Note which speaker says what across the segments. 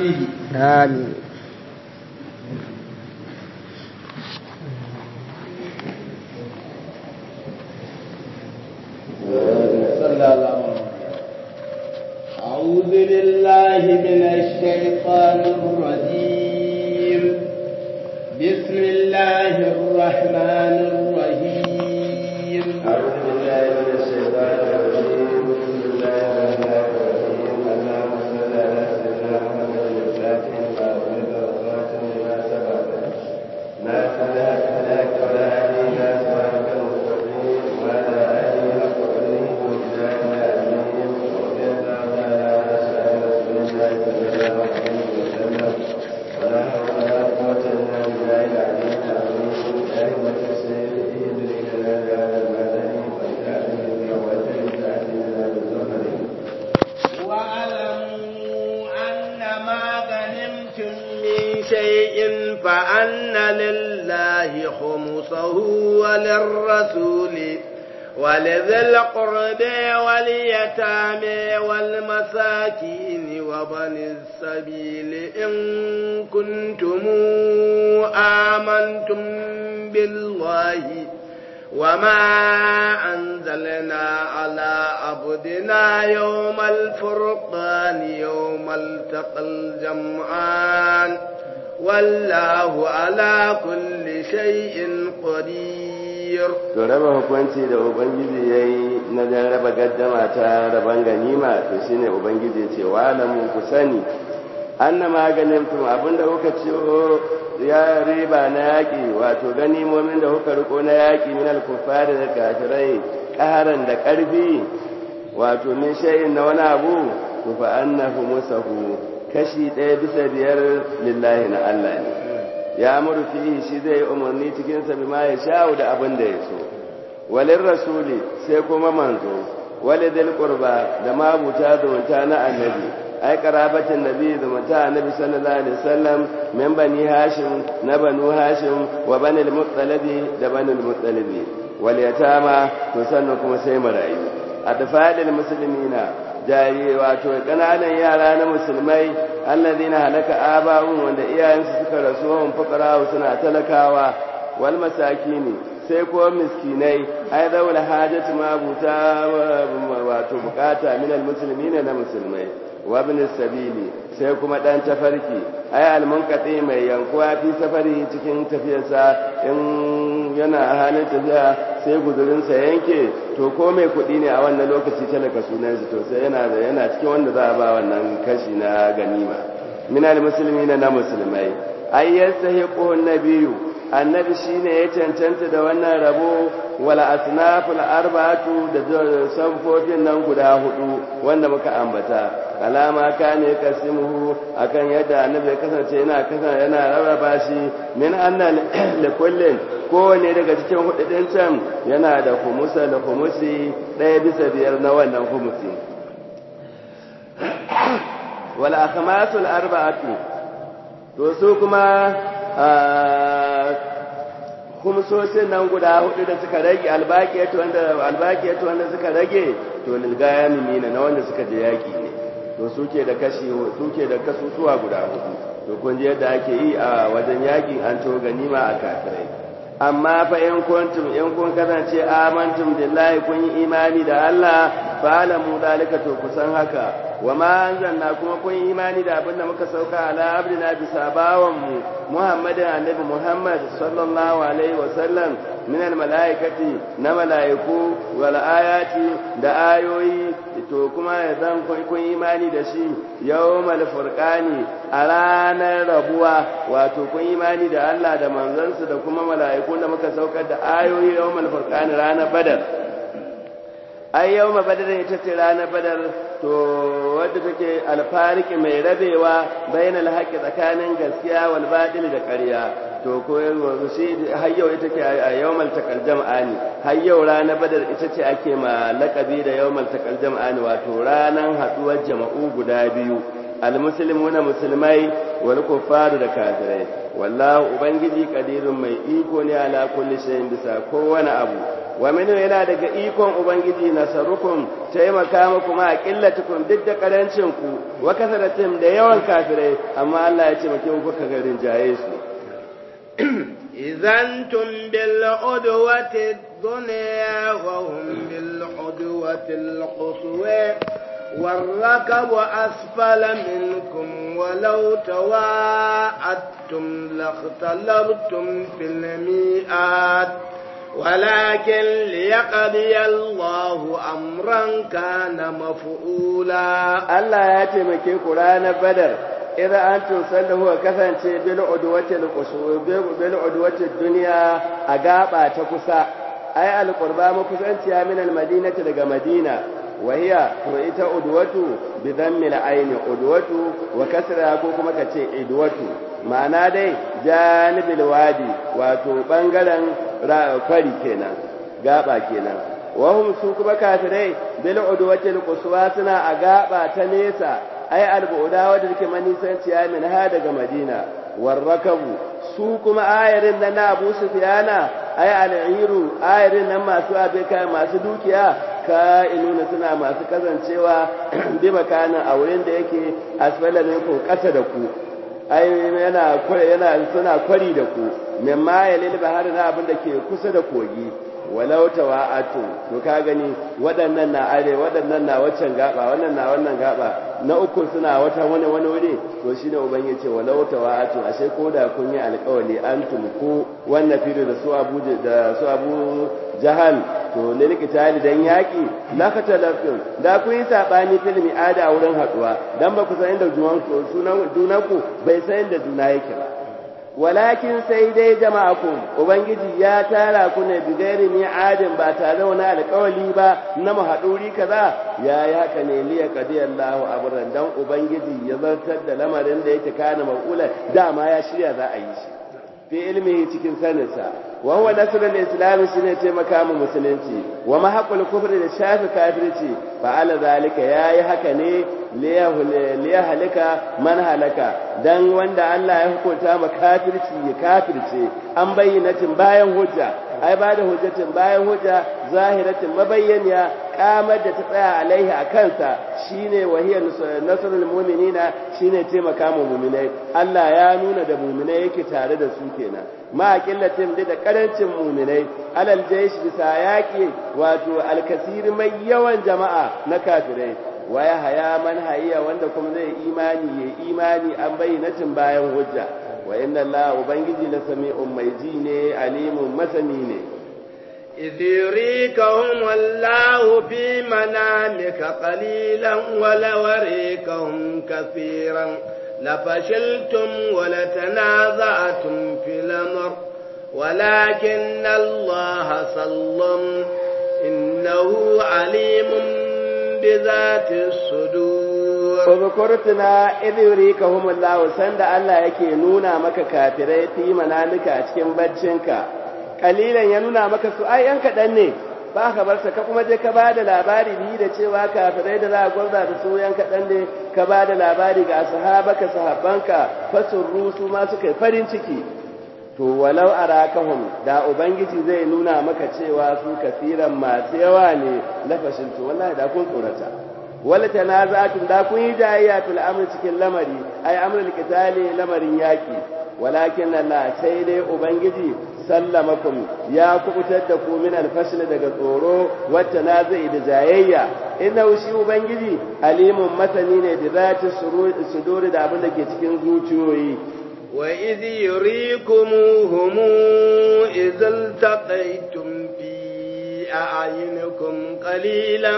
Speaker 1: فيه
Speaker 2: آمين
Speaker 1: صلى الله عليه وسلم أعوذ بالله من الشيطان الرجيم بسم الله الرحمن الرحيم
Speaker 3: أعوذ بالله من الشيطان الرجيم بسم الله الرحمن الرحيم اللهم صل على سيدنا محمد الفاتح لما أغلق والخاتم لما سبق ناصر الحق بالحق والهادي إلى صراطك المستقيم وعلى آله حق قدره ومقداره العظيم رضي الله تعالى عن أصحاب رسول الله صلى الله عليه وسلم ولا حول ولا قوة إلا بالله العلي العظيم أئمة السير إهدنا لنا بهذا المدن وإتعلم بالقوة تعلمنا بالظهر
Speaker 1: واعلموا أن ما غنمتم من شيء فأن لله خمسه وللرسول ولذي القرب واليتامى والمساكين وبن السبيل إن كنتم آمنتم بالله وما أنزلنا على عبدنا يوم الفرقان يوم التقى الجمعان والله على كل شيء قدير
Speaker 3: to raba hukunci da ubangiji ya yi na jan raba gaddama ta raban ganima to shine ubangiji ce wa lamu ku sani anna maganin tun abinda kuka ciwo ya riba na yaƙi wato ganimomin da kuka riko na yaƙi min al-kuffari da kafirai ƙaharan da ƙarfi wato min shay'in na wani abu to fa annahu musahu kashi ɗaya bisa biyar lillahi na Allah ne ya amuru fihi shi zai yi umarni cikin sa bima ya sha'u da abin da ya so walin rasuli sai kuma manzo walidil qurba da mabuta zumunta na annabi ai karabatin nabi zumunta annabi sallallahu alaihi wasallam min bani hashim na banu hashim wa banil muttalibi da banil muttalibi wal yatama to sannan kuma sai marayu atfalil muslimina jari wato kananan yara na musulmai alladhina halaka aba'un wanda iyayensu suka rasu wa fuqara suna talakawa wal masakini sai ko miskinai ai daula hajatu ma buta wato bukata min al muslimina na musulmai wa ibn sabili sai kuma dan tafarki ai al munqati mai yankuwa fi safari cikin tafiyarsa in yana halin tafiya sai guzurinsa yanke to ko mai kuɗi ne a wannan lokaci talaka sunansa to sai yana da yana cikin wanda za a ba wannan kashi na ganima minal musulmi na musulmai ai yastahiqu nabiyyu annabi shine ya cancanta da wannan rabo wala asnaful arba'atu da sanfofin nan guda hudu wanda muka ambata alama kane kasimuhu akan yadda annabi ya kasance yana kasance yana rarraba shi min anna likullin kowane daga cikin hududin can yana da kumusa da kumusi ɗaya bisa biyar na wannan kumusi wal akhmasul arba'atu to su kuma kumsoshin nan guda hudu da suka rage albaqiyatu wanda albaqiyatu wanda suka rage to lilgaya mimina na wanda suka je yaki ne to suke da kashi suke da kasusuwa guda hudu to kun ji yadda ake yi a wajen yakin an to ganima a kafirai amma fa in kuntum in kun kasance amantum billahi kun yi imani da Allah fa alamu dalika to kusan haka wa ma anzalna kuma kun yi imani da abinda muka sauka ala abdina bisa bawan mu Muhammadin annabi Muhammad sallallahu alaihi wa sallam min al malaikati na malaiku wal ayati da ayoyi to kuma zan kun imani da shi yawmal furqani a ranar rabuwa wato kun imani da Allah da manzansa da kuma mala'iku da muka saukar da ayoyi yawmal furqani ranar badar ai yawma badar ita ce ranar badar to wadda take alfariki mai rabewa bainal haqqi tsakanin gaskiya wal batil da ƙarya to ko yanzu shi har yau ita ce a yawmal takal jam'ani har yau ranar badar ita ce ake ma laqabi da yawmal takal jam'ani wato ranan haduwar jama'u guda biyu almuslimuna musulmai wal kuffaru da kafirai wallahu ubangiji qadirun mai iko ne ala kulli shay'in bisa kowane abu wa minu yana daga ikon ubangiji nasarukum taimaka muku ma qillatukum duk da karancin ku wa kasaratin da yawan kafirai amma Allah ya taimake ku kuka garin jaye su
Speaker 1: idan tum bil udwati dunya wa hum bil udwati al quswa والركب أسفل منكم ولو تواعدتم لاختلفتم في الميعاد ولكن ليقضي الله أمرا كان مفعولا
Speaker 3: الله ياتي مكي قرآن بدر إذا أنتم سله كفن بالعدوة بالعدوة الدنيا أقابا تكسا أي القربى مكسنتها من المدينة لغا مدينة وهي وإيتا أدوة بذم العين أدوة وكسرها كوكما كتي أدوة ma'ana dai janibil wadi wato bangaren kwari kenan gaba kenan wahum su kuma kafirai bil udwatil quswa suna a gaba ta nesa ai albuda wadda take manisanciya min ha daga madina warrakabu su kuma ayarin nan na Abu Sufyana ai al'iru ayarin nan masu abeka masu dukiya ka'inuna suna masu kasancewa bi makanin a wurin da yake asfala minkum kasa da ku ai yana yana suna kwari da ku mimma yalil bahar na abin da ke kusa da kogi walau tawa'atu to ka gani waɗannan na are waɗannan na waccan gaba wannan na wannan gaba na uku suna wata wani wani wuri to shine uban yace walau tawa'atu ashe ko da kun yi alƙawari antum ku wannan fili da su Abu da su Abu Jahal to lil qitali dan yaki la katalafin da kun yi sabani fil mi'ada wurin haduwa dan ba ku san inda juwan sunan junanku bai san inda juna yake ba walakin sai dai jama'akum ubangiji ya tara ku ne bigairi mi'adin ba tare da wani alƙawali ba na mahaduri kaza ya yi haka ne liya qadiyallahu amran dan ubangiji ya zartar da lamarin da yake kana maƙula dama ya shirya za a yi shi fi ilmihi cikin saninsa wa huwa nasrul islam shine taimaka mu musulunci wa mahaqul kufri da shafi kafirci fa ala zalika yayi haka ne liya halika man halaka dan wanda Allah ya hukunta ma kafirci ya kafirce an bayyanatin bayan hujja ai ba da hujjatin bayan hujja zahiratin mabayyaniya kamar da ta tsaya alaihi a kansa shine wahiya nasrul mu'minina shine taimaka mu mu'minai Allah ya nuna da mu'minai yake tare da su kenan ma qillatin da karancin mu'minai alal jaysh bisa yaki wato alkasir mai yawan jama'a na kafirai waya haya man hayya wanda kuma zai imani ya imani an bayyanatin bayan hujja wa inna Allah ubangiji la sami'un mai ji ne alimun masani ne
Speaker 1: إذ يريكهم الله في منامك قليلا ولوريكهم كثيرا لفشلتم ولتنازعتم في الأمر ولكن الله سلم إنه عليم بذات الصدور
Speaker 3: Uzukurtuna idh yurikahum Allah sanda Allah yake nuna maka kafirai fi manamika a cikin baccinka kalilan ya nuna maka su ai yan kadan ne ba ka bar ka kuma je ka ba da labari bi da cewa kafirai da za a gwarza da su yan kadan ne ka ba da labari ga sahabaka sahabbanka fasurru su ma suka yi farin ciki to walau arakahum da ubangiji zai nuna maka cewa su kafiran masu yawa ne lafashin to wallahi da kun tsorata wala tanaza'atun da kun yi jayayya fil amri cikin lamari ai amrul qitali lamarin yaki walakin Allah sai dai ubangiji sallamakum ya kubutar da ku min alfashl daga tsoro wacce na zai da jayayya inna shi ubangiji alimun masani ne da zati suduri da abin da ke cikin zuciyoyi
Speaker 1: وإذ يريكموهم إذ التقيتم في أعينكم قليلا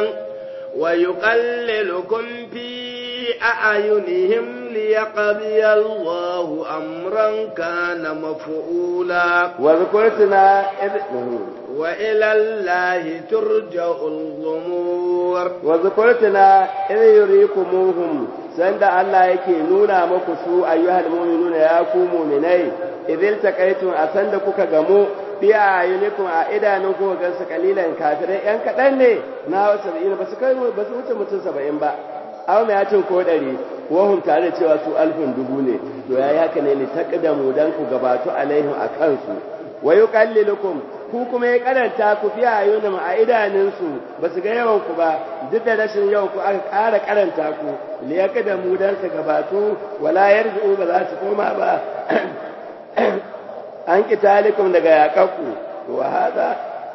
Speaker 1: ويقللكم في أعينهم ليقضي الله أمرا كان مفعولا
Speaker 3: وذكرتنا إذ وإلى
Speaker 1: الله ترجع الأمور
Speaker 3: وذكرتنا إذ يريكموهم sanda Allah yake nuna muku su ayyuhal mu'minuna ya ku mu'minai idil takaitum a sanda kuka gamu fi ayunikum a idanun ku ga su kalilan kafirai yan kadan ne na 70 ba su kai ba su wuce mutum 70 ba aw mai hatin ko dari wahum tare da cewa su alfin dubu ne to yayi haka ne li taqdamu dan ku gabatu alaihim akan su wa yuqallilukum ku kuma ya karanta ku fi ayyunim a idanunsu ba su ga yawan ku ba duk da rashin yawan ku aka ƙara karanta ku liyaka da mu dan su gabatu wala yarzu ba za su koma ba an kitalikum daga yaƙaku wa hada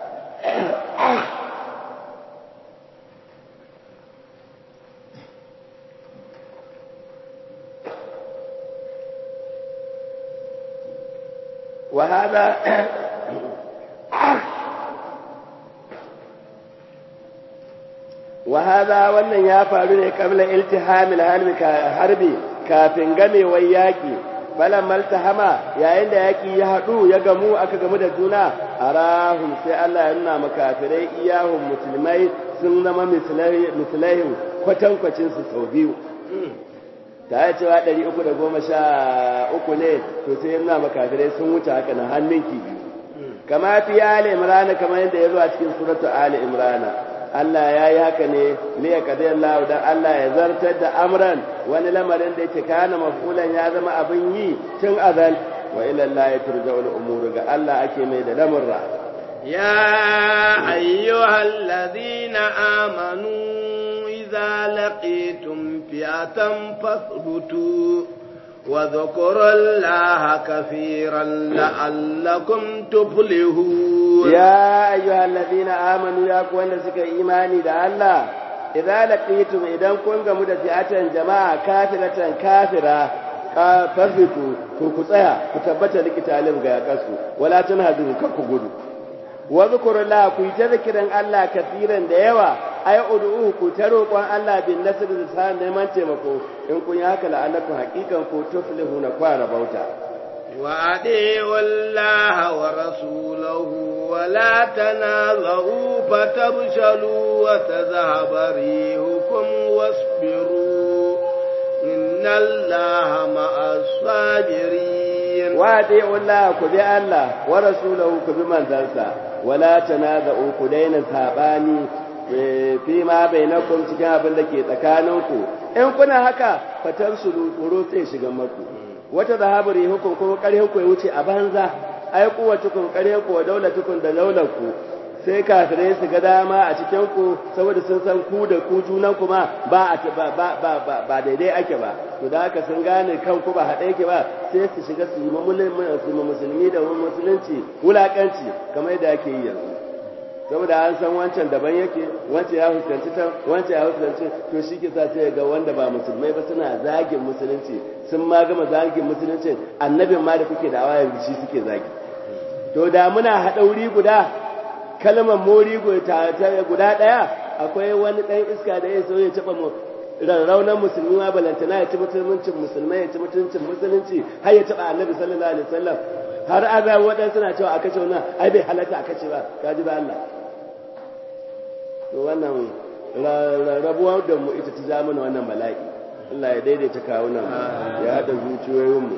Speaker 3: وهذا وهذا wannan ya faru ne kabla iltihamil harbi kafin gamewar yaki balan maltahama yayin da yaki ya hadu ya gamu aka gamu da juna arahum sai Allah ya nuna makafirai iyahum musulmai sun zama mislaihim kwatankwacin su sau biyu ta yi cewa ɗari uku da goma sha uku ne to sai yana makafirai sun wuce haka na hannun biyu kama fi ali imrana kamar yadda ya zo a cikin suratu ali imrana Allah ya yi haka ne ne ya kadai Allah dan Allah ya zartar da amran wani lamarin da yake kana mafulan ya zama abin yi tun azal wa ila Allah turja'ul umur ga Allah ake mai da lamurra
Speaker 1: ya ayyuhallazina amanu إذا لقيتم فئة فاثبتوا وذكروا الله كثيرا لعلكم تفلحون
Speaker 3: يا أيها الذين آمنوا يا كوانا سكا إيماني دا الله إذا لقيتم إذا كنت مدفئة جماعة كافرة كافرة فاثبتوا كوكسها كتبت لكتالهم غيقسوا ولا تنهدوا كوكو wa zkurullaha ku ta zikirin Allah kafiran da yawa ay ud'u ku ta roƙon Allah bin nasr da sa neman taimako in kun yi haka la'allakum haqiqan ku tuflihuna kwara bauta
Speaker 1: wa adi'u Allah wa rasulahu wa la tanazu fatabshalu wa tadhhabu rihukum wasbiru inna Allah ma'as sabirin
Speaker 3: wa adi'u Allah ku bi Allah wa rasulahu ku bi manzansa wala tanaza'u ku daina sabani fi ma bainakum cikin abin da ke tsakaninku in kuna haka fatan su tsoro sai shiga maku wata zahaburi hukum kuma ƙarhin ku ya wuce a banza ai kuwatukum ƙarhin ku wa daulatukum da daular ku sai kafirai su ga dama a cikin ku saboda sun san ku da ku junan ku ma ba ba ba ba daidai ake ba to da haka sun gane kanku ba haɗe yake ba sai su shiga su yi musulmi da musulunci wulakanci kamar yadda ake yi yanzu saboda an san wancan daban yake wancan ya fuskanci ta wancan ya fuskanci to shi ke sa sai ga wanda ba musulmai ba suna zagin musulunci sun ma gama zagin musulunci annabin ma da kuke da awaya shi suke zagi to da muna haɗa wuri guda kalmar mori guda ɗaya akwai wani ɗan iska da ya so ya taɓa mu rarraunan musulmi ma balantana ya ci mutuncin musulmai ya ci mutuncin musulunci har ya taɓa annabi sallallahu alaihi wasallam har aza waɗansu na cewa a kashe wannan ai bai halatta a kashe ba ka ji ba Allah to wannan rabuwa da mu ita ta zamana wannan bala'i Allah ya daidaita kawunan ya haɗa zuciyoyinmu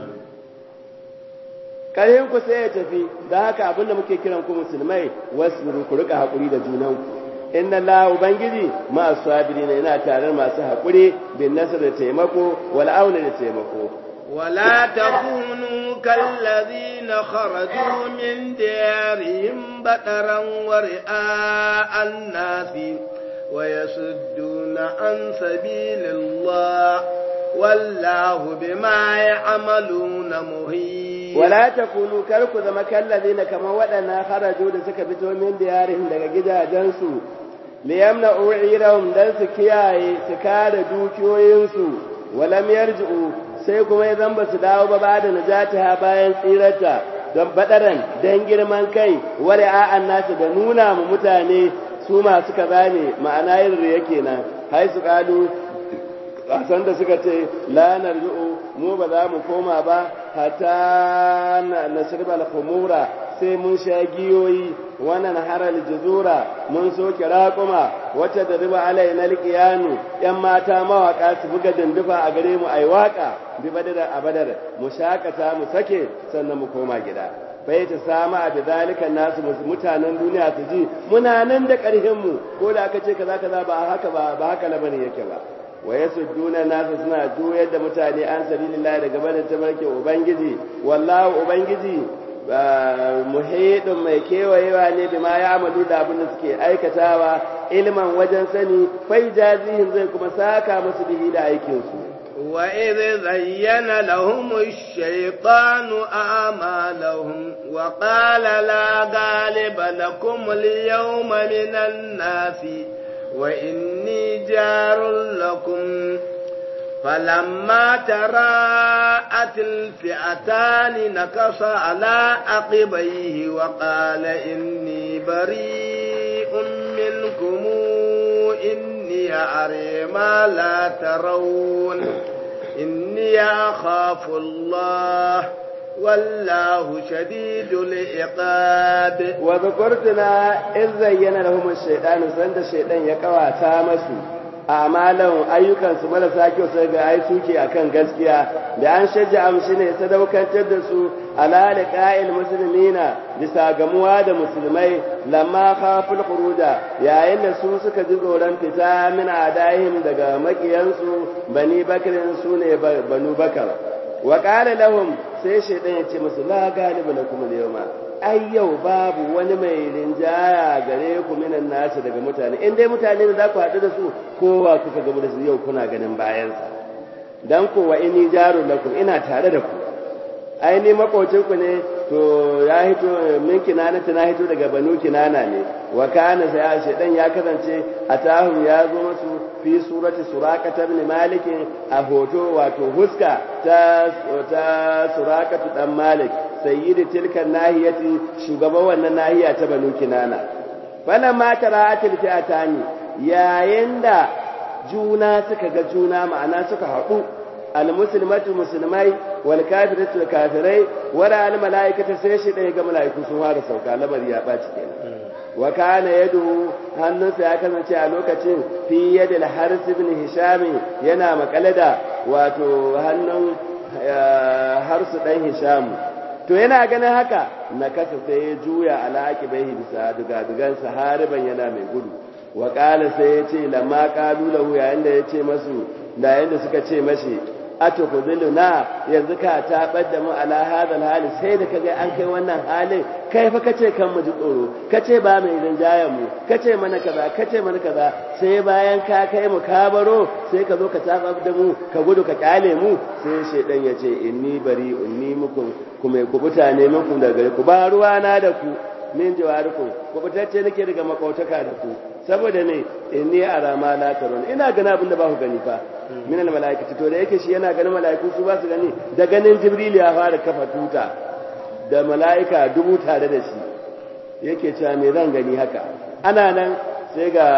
Speaker 3: ƙarhin ku sai ya tafi da haka abinda muke kiran ku musulmai wasu ku rika haƙuri da junanku inna la ubangiji ma sabirina yana tare masu haƙuri bin nasar da taimako wal auna da taimako
Speaker 1: ولا تكونوا كالذين خرجوا من ديارهم بطرا ورئاء الناس ويصدون عن سبيل الله والله بما يعملون مهين
Speaker 3: ولا تكونوا كركو زما كالذين كما ودنا خرجوا da suka fito min diyarihim daga gidajensu liyamna'u irahum dan su kiyaye su kare dukiyoyinsu walam yarji'u sai kuma ya zamba su dawo ba ba da najata bayan tsirata don badaran don girman kai wari a'an nasu da nuna mu mutane su masu kaza ne ma'ana yin riya kenan hai su kalu san da suka ce la narji'u mu ba za mu koma ba hatta na shirba al-khumura sai mun sha giyoyi wannan haral juzura mun soke raƙuma wata da riba alai na liƙiyanu ‘yan mata mawaƙa su buga dindufa a gare mu ai waƙa bi badar a badar mu shakata mu sake sannan mu koma gida bai ta samu a bizalikan nasu mutanen duniya su ji muna nan da ƙarfin mu ko da aka ce kaza kaza ba haka ba ba haka labarin yake ba wa yasudduna nasu suna juyar da mutane an sabilillah daga barin tabarkin ubangiji wallahu ubangiji muhidin mai kewayewa ne da ma ya amalu da abin da suke aikatawa ilman wajen sani fai jazihin zai kuma saka musu bihi da aikinsu
Speaker 1: وإذ زين لهم الشيطان أعمالهم وقال لا غالب لكم اليوم من الناس وإني جار لكم فلما تراءت الفئتان نكص على عقبيه وقال إني بريء منكم إني أري ما لا ترون إني أخاف الله والله شديد العقاب
Speaker 3: وذكرتنا إذ زين لهم الشيطان سند الشيطان يقوى تامسوا amalan ayyukansu marasa kyau sai ga ai suke akan gaskiya da an shajja amshi ne sadaukantar da su ala liqa'il muslimina bisa gamuwa da musulmai lamma khaful khuruja yayin da su suka ji tsoron fita min adahim daga makiyansu bani bakrin su ne banu bakar wa qala lahum sai shaydan ya ce musu la galiba lakum al-yawma ai yau babu wani mai rinjaya gare ku minan nasu daga mutane in dai mutane ne za ku haɗu da su kowa kuka gabu da su yau kuna ganin bayansa dan ko wa inni jaru lakum ina tare da ku ai ni makocin ku ne to ya hito min kinana na hito daga banu kinana ne wa kana sai shedan ya kasance atahum ya zo musu fi surati suraqata ibn malik a hoto wato huska ta ta suraqatu dan malik sayyidi tilka nahiyati shugaban wannan nahiya ta banu kinana falamma tara'atil fi'atani yayin da juna suka ga juna ma'ana suka haɗu almuslimatu musulmai wal kafiratu kafirai wala al malaikatu sai shi ɗaya ga malaiku sun fara sauka lamari ya ɓaci kenan wa kana yadu hannunsa ya kasance a lokacin fi yadil haris ibn hisham yana makale da wato hannun harsu dan hisham to yana ganin haka na kasa sai ya juya alaƙi bai bisa dugadugansa hariban yana mai gudu wa ƙala sai ya ce lamma ƙalu lahu yayin da ya ce masu da yayin da suka ce mashi ato ku na yanzu ka taɓar da mu ala hadal hali sai da kaga an kai wannan halin kai fa kace kan mu ji tsoro kace ba mai rinjayen mu kace mana kaza kace mana kaza sai bayan ka kai mu ka baro sai ka zo ka taɓar da mu ka gudu ka kyale mu sai shedan ya ce inni bari inni muku kuma ku mutane muku daga ku ba ruwa na da ku min jawarikum ku fitacce nake daga makautaka da ku saboda ne inni ara ma la tarun ina gana abin da ba ku gani fa min al malaikati to da yake shi yana ganin malaiku su ba su gani da ganin jibril ya fara kafa tuta da malaika dubu tare da shi yake cewa me zan gani haka ana nan sai ga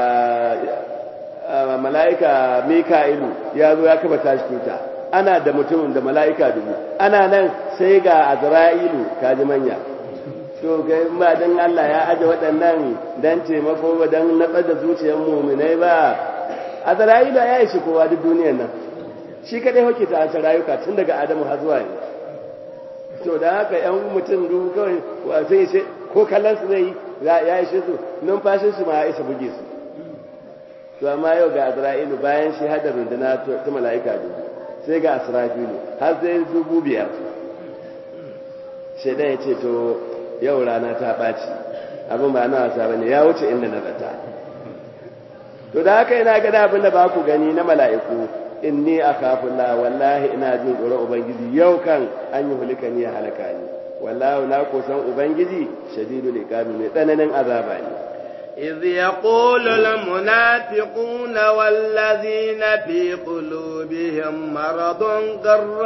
Speaker 3: malaika mika'ilu ya zo ya kafa tashi tuta ana da mutumin da mala'ika dubu ana nan sai ga azra'ilu kaji manya to kai ba dan Allah ya aje waɗannan dan taimako ba dan natsar da zuciyar mu'minai ba azra'ilu ya yi shi kowa duk duniyar nan shi kadai hoke ta ta rayuka tun daga adamu har zuwa yanzu to da haka yan mutum dubu kawai wa sai shi ko kallon su zai ya yi shi su numfashin su ma ya isa buge su to amma yau ga azra'ilu bayan shi hada runduna ta mala'ika dubu sai ga asrafilu har sai dubu biyar shaidan ya ce to yau rana ta ɓaci abin ba na wasa ba ne ya wuce inda na zata to da haka ina gada abin da ba ku gani na mala'iku inni a kafin wallahi ina jin tsoron ubangiji yau kan an yi hulika ni ya halaka ni wallahu na kusan ubangiji shadidu liqabi mai tsananin azaba ne
Speaker 1: إذ يقول المنافقون والذين في قلوبهم مرض غر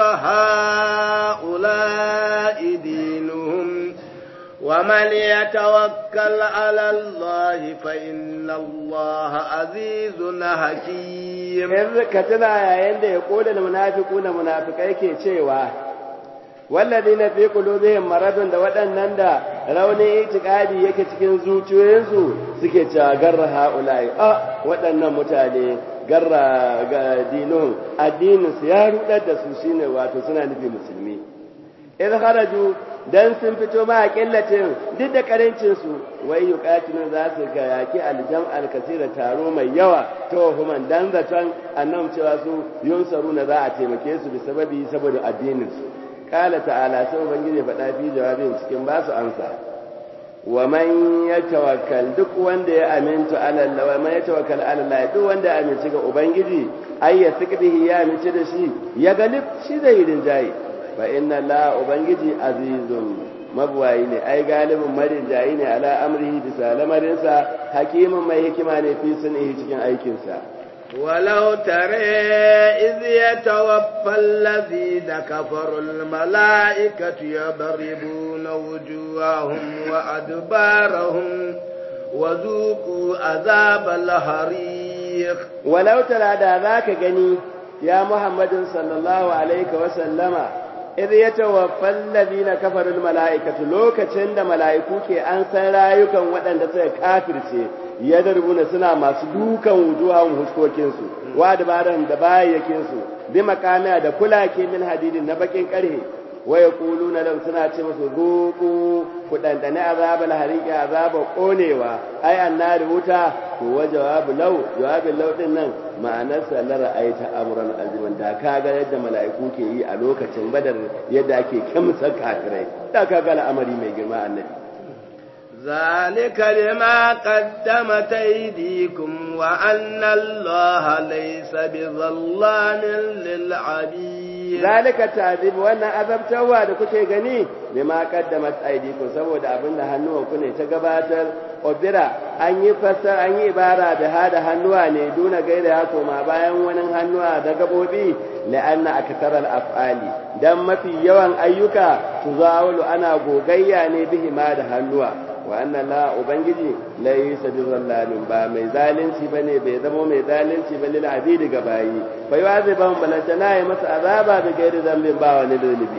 Speaker 1: هؤلاء دينهم ومن يتوكل على الله فإن الله عزيز حكيم
Speaker 3: إذ كتنا يا يقول المنافقون منافقين كي wallazi na fi qulubihim maradun da waɗannan da raunin itikadi yake cikin zuciyoyinsu suke cewa garra haula'i a waɗannan mutane garra ga dinun addinin su ya rudar da su shine wato suna nufi musulmi in haraju dan sun fito ma a killatin duk da karancin su wai yuqatilu za su ga yaki aljam alkasira taro mai yawa tawhuman dan zaton annam cewa su yunsaruna za a taimake su bi sababi saboda addinin su kala ta'ala sai ubangiji faɗa fi jawabin cikin ba su amsa wa man yatawakkal duk wanda ya aminta ala Allah wa man yatawakkal ala Allah duk wanda ya amince ga ubangiji ay ya sikdihi ya amince da shi ya galib shi zai rinjaye fa inna Allah ubangiji azizun mabuwayi ne ai galibin marin jayi ne ala amrihi bisa lamarinsa hakimin mai hikima ne fi sunihi cikin aikinsa
Speaker 1: ولو ترى إذ يتوفى الذين كفروا الملائكة يضربون وجوههم وأدبارهم وذوقوا عذاب الحريق
Speaker 3: ولو ترى دا ذاك gani يا محمد صلى الله عليه وسلم idh yatawaffa alladhina kafaru almalaikatu lokacin da malaiku ke an san rayukan waɗanda suka kafirce yadrubuna suna masu dukan wujuhan huskokin su wa dabaran da bayyakin su bi makamiya da kulake min hadidin na bakin karhe wa yaquluna lam suna ce musu zuqu ku dandane azabal hariqi azaba konewa ai annari wuta to wa jawabu law jawabin law din nan ma'anarsa la ra'aita amran aziman da kaga yadda mala'iku ke yi a lokacin badar yadda ake kimsa kafirai da kaga al'amari mai girma annabi
Speaker 1: ذلك لما قدمت أيديكم وأن الله ليس بظلام للعبيد
Speaker 3: ذلك التعذيب وأن أذبتوا da kuke gani lima qaddamat aydikum saboda abinda hannuwanku ne ta gabatar obira an yi fassar an yi ibara da hada hannuwa ne duna gaira ya koma bayan wani hannuwa da gabobi la'anna akthar al-af'ali dan mafi yawan ayyuka tuzawalu ana gogayya ne bihi ma da hannuwa wa anna la ubangiji laysa bizallamin ba mai zalunci bane bai zama mai zalunci ba lil abidi ga bayi fa yu'azibuhum balantana ya masa azaba bi gairi zambin ba wani dalibi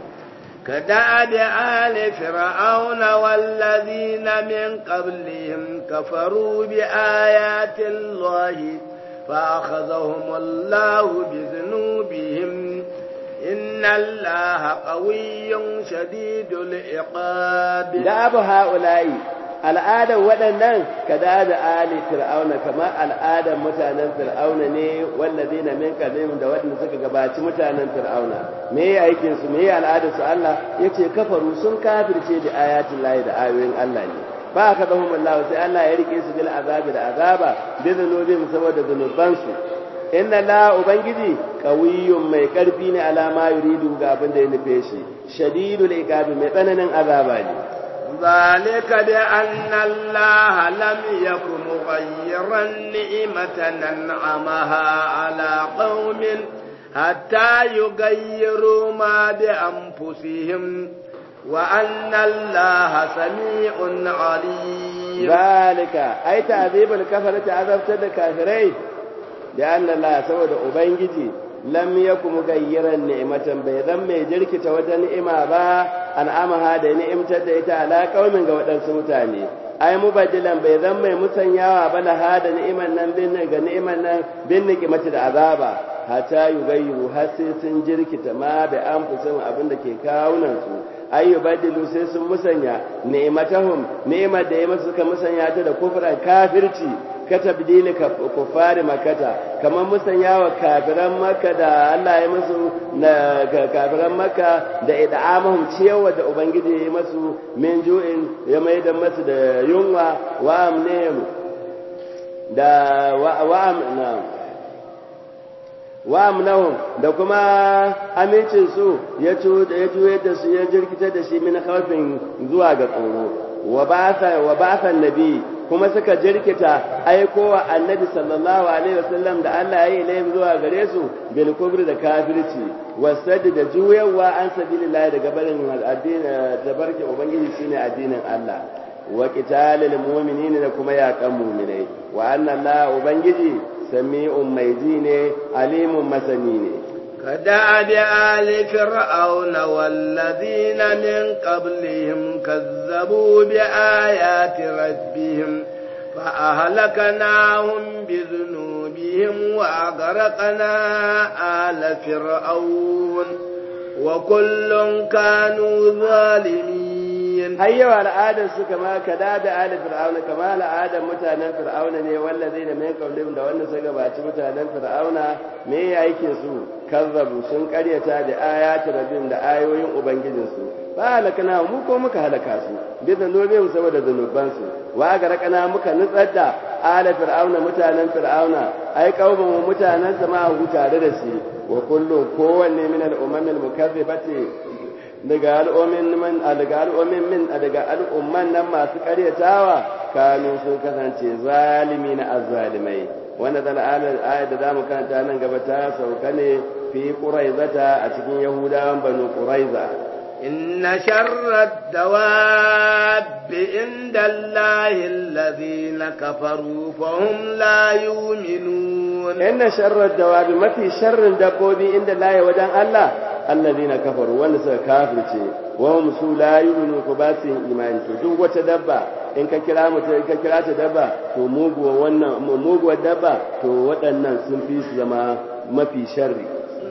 Speaker 1: كدأب آل فرعون والذين من قبلهم كفروا بآيات الله فأخذهم الله بذنوبهم إن الله قوي شديد العقاب
Speaker 3: دأب هؤلاء al'adar waɗannan ka da da ali fir'auna kamar al'adar mutanen fir'auna ne wallazi na min qadim da waɗanda suka gabaci mutanen fir'auna me ya aikin su me ya al'adar su Allah yace kafaru sun kafirce da ayatin lahi da ayoyin Allah ne ba ka zahum Allah sai Allah ya rike su bil azabi da azaba bi zunubin saboda zunuban su inna la ubangiji qawiyyun mai karfi ne alama yuridu ga abin da ya nufe shi shadidul iqabi mai tsananin azaba ne
Speaker 1: ذلك بأن الله لم يكن مغيرا نعمة أنعمها على قوم حتى يغيروا ما بأنفسهم وأن الله سميع عليم
Speaker 3: ذلك أي تعذيب الكفرة عذبت الكافرين لأن الله سود أبنجي lam yaku mugayyiran ni'matan bai zan mai jirkita wata ni'ima ba an'amaha da ni'imtar da ita ala qaumin ga waɗansu mutane ai mubaddilan bai zan mai musanyawa ba laha da ni'iman nan bin ga ni'iman nan bin ni'imati da azaba hatta yugayyiru har sai sun jirkita ma bi anfusihim abin da ke kawunan su ai yubaddilu sai sun musanya ni'matahum ni'imar da ya masu suka musanya ta da kufran kafirci ka tabdili kufari makata kamar musanyawa kafiran maka da Allah ya musu na kafiran maka da id'amahum ciyawa da ubangiji ya yi masu min ju'in ya mai da masu da yunwa wa amnihim da wa amna wa amnahum da kuma amincin su ya juyar da su ya jirkitar da shi min khawfin zuwa ga tsoro wa ba'atha wa ba'atha nabi kuma suka jirkita aikowa annabi sallallahu alaihi wasallam da Allah ya yi laifin zuwa gare su bil kubri da kafirci wasad da juyawa an sabilillah daga barin addini da barke ubangiji shine addinin Allah wa qitalil mu'minina da kuma yaƙan mu'minai wa anna Allah ubangiji sami'un mai ji ne alimun masani ne
Speaker 1: كدأب آل فرعون والذين من قبلهم كذبوا بآيات ربهم فأهلكناهم بذنوبهم وأغرقنا آل فرعون وكل كانوا ظالمين
Speaker 3: har yawa al'adar su kama kada da ali fir'auna kama al'adar mutanen fir'auna ne wallazi da min qablihim da wanda suka gabaci mutanen fir'auna me ya yake su kazzabu sun karyata da ayati rabbim da ayoyin ubangijin su ba halakana mu ko muka halaka su bi zanubihim saboda zanuban su wa garakana muka nutsar da ala fir'auna mutanen fir'auna ai kauban mutanen sama hu tare da shi wa kullu kowanne min al-umam al-mukazzibati daga al'ummin man daga al'ummin min daga al'umman nan masu karyatawa kanu sun kasance zalimi na azzalimai wanda da ayat da zamu karanta nan gaba ta sauka ne fi quraizata a cikin yahudawan banu quraiza
Speaker 1: inna sharra dawabi inda allahi alladhina kafaru fahum la yu'minun
Speaker 3: inna sharra dawabi mafi sharrin dabbobi inda laye wajen Allah allazina kafaru wanda suka kafirce wa hum su la yu'minu ko ba su imani to duk wata dabba in ka kira mutum in ka kira ta dabba to muguwa wannan muguwar dabba to waɗannan sun fi su zama mafi sharri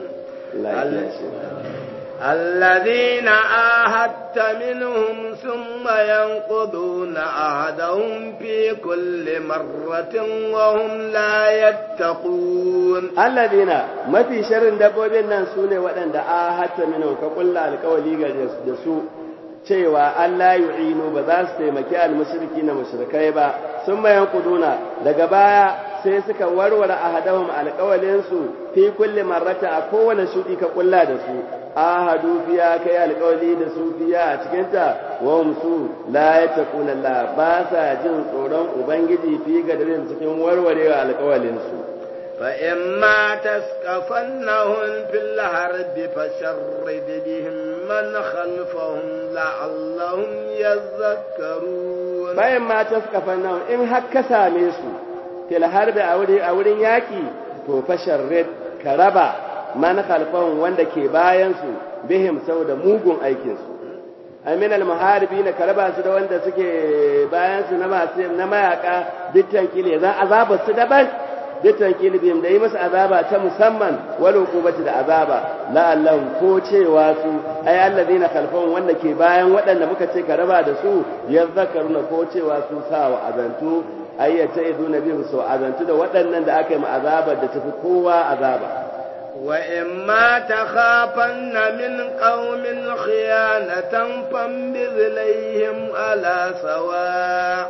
Speaker 1: الذين آهدت منهم ثم ينقضون عهدهم في كل مرة وهم لا يتقون
Speaker 3: الذين ما في شر دبوبين nan sune waɗanda ahadta minhum ka kulla alƙawali ga da su cewa Allah yu'inu ba za su taimaki almushriki na mushrikai ba sun mayan kuduna daga baya sai suka warware ahadahum alƙawalinsu fi kulli marrata a kowane shudi ka kulla da su ahadu fiya kai alƙawali da su fiya a cikinta wa su la yattaquna Allah ba sa jin tsoron ubangiji fi gadarin cikin warwarewa alƙawalin su
Speaker 1: fa imma taskafannahum fil harbi fasharrid bihim man khalfahum la'allahum yadhakkarun
Speaker 3: bayan ma taskafannahum in har ka same su fil harbi a wurin yaki to fasharrid ka raba man khalfahum wanda ke bayan su bihim saboda mugun aikin su amin al muharibina karaba su da wanda suke bayan su na masu na mayaka dittan kile zan azaba su daban dittan kile bihim da yi musu azaba ta musamman wal hukubati da azaba la'allahu ko cewa su ay allazina khalfahum wanda ke bayan waɗanda muka ce karaba da su yazzakaruna ko cewa su sawa azantu ayyata iduna bihim su azantu da waɗannan da aka yi mu azabar da tafi kowa azaba
Speaker 1: وإما تخافن من قوم خيانة فانبذ إليهم على سواء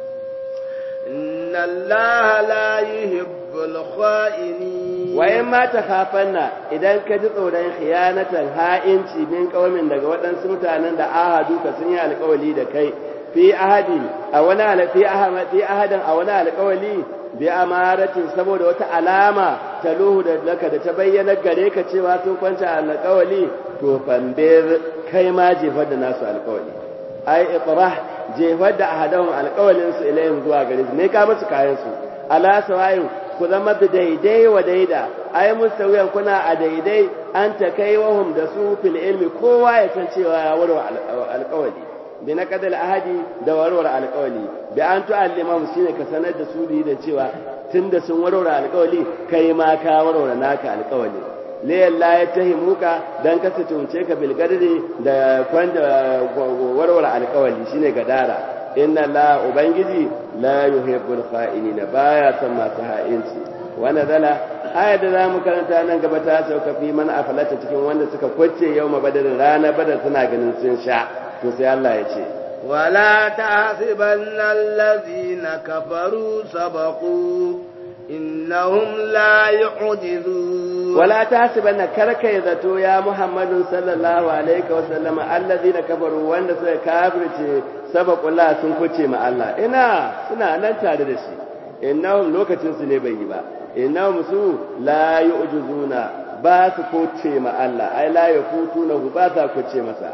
Speaker 1: إن الله لا يحب الخائنين
Speaker 3: وإما تخافن إذا كنت تقولين خيانة هائنتي من قوم daga waɗansu mutanen da ahadu ka sun yi alƙawali da kai fi ahadi a wani fi ahadi a wani alƙawali bi amaratin saboda wata alama ta luhu da laka da ta bayyana gare ka cewa sun kwanta alƙawali to fambir kai ma jefar da nasu alƙawali ai itrah jefar da ahadahum alƙawalin su ilayhim zuwa gare su ne ka musu kayan su ala sawayin ku zama da daidai wa daida ai mustawiyan kuna a daidai an ta kai wahum da su fil ilmi kowa ya san cewa ya warwa alƙawali bi na kadal ahadi da warware alƙawali bi an tu'allima shine ka sanar da su da cewa tunda sun warware alƙawali kai ma ka warware naka alƙawali layan la ya tahimuka dan ka tunce ka bil gadari da kwanda warware alƙawali shine gadara inna la ubangiji la yuhibbul kha'inina baya son masu ha'inci wa nazala aya da zamu karanta nan gaba ta sauka fi man afalata cikin wanda suka kwace yau mabadarin rana badar suna ganin sun sha to sai Allah ya ce
Speaker 1: wala tahsibanna allazina kafaru sabaqu innahum la yu'jizun
Speaker 3: wala tahsibanna karka ya zato ya muhammadun sallallahu alaihi wa sallama allazina kafaru wanda suka kafirce sabaqu la sun kuce ma Allah ina suna nan tare da shi innahum lokacin su ne bai yi ba innahum su la yu'jizuna ba su kuce ma Allah ai la yafutuna ba za kuce masa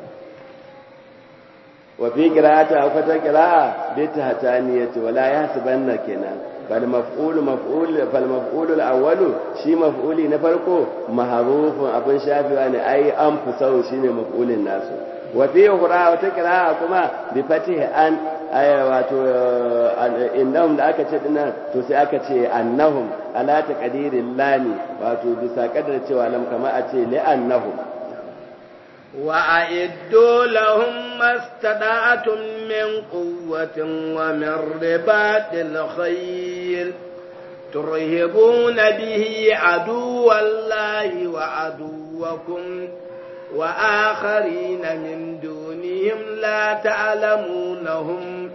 Speaker 3: وفي قراءة أو فتى قراءة بالتهتانية ولا يحسبن كنا فالمفعول مفعول فالمفعول الأول شي مفعول نفرقه محروف أبن شافي يعني أي أنفسه شي مفعول الناس وفي أخرى وتقراءة كما بفتح أن أي واتو إنهم da aka ce dinnan to sai aka ce annahum ala taqdirin lami wato bisa kadar cewa lam kama a ce li annahum
Speaker 1: وأعدوا لهم ما استطعتم من قوة ومن رباط الخيل ترهبون به عدو الله وعدوكم وآخرين من دونهم لا تعلمونهم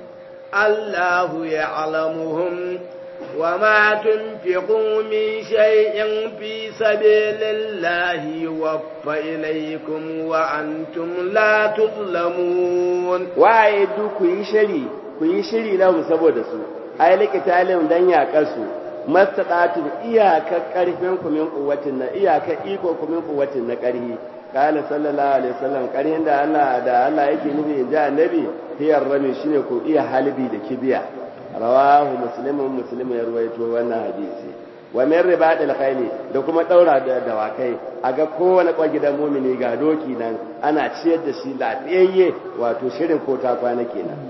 Speaker 1: الله يعلمهم وما تنفقوا من شيء في سبيل الله يوفى إليكم وأنتم لا تظلمون
Speaker 3: وعيدوا كي شري كي شري لهم سبود سو أي لكتالهم دن يأكسوا mastaɗatu iyakar ƙarfinku min ƙuwatin na iyakar iko min ƙuwatin na ƙarfi kala sallallahu alaihi wasallam ƙarhin da Allah da Allah yake nufi in ji annabi hiyar rami shine ku iya halbi da kibiya rawahu muslimun muslim ya ruwaito wannan hadisi wa min ribadil khayli da kuma daura da dawakai a ga kowane gidan mumini ga doki nan ana ciyar da shi lafiyayye wato shirin ko ta kwana kenan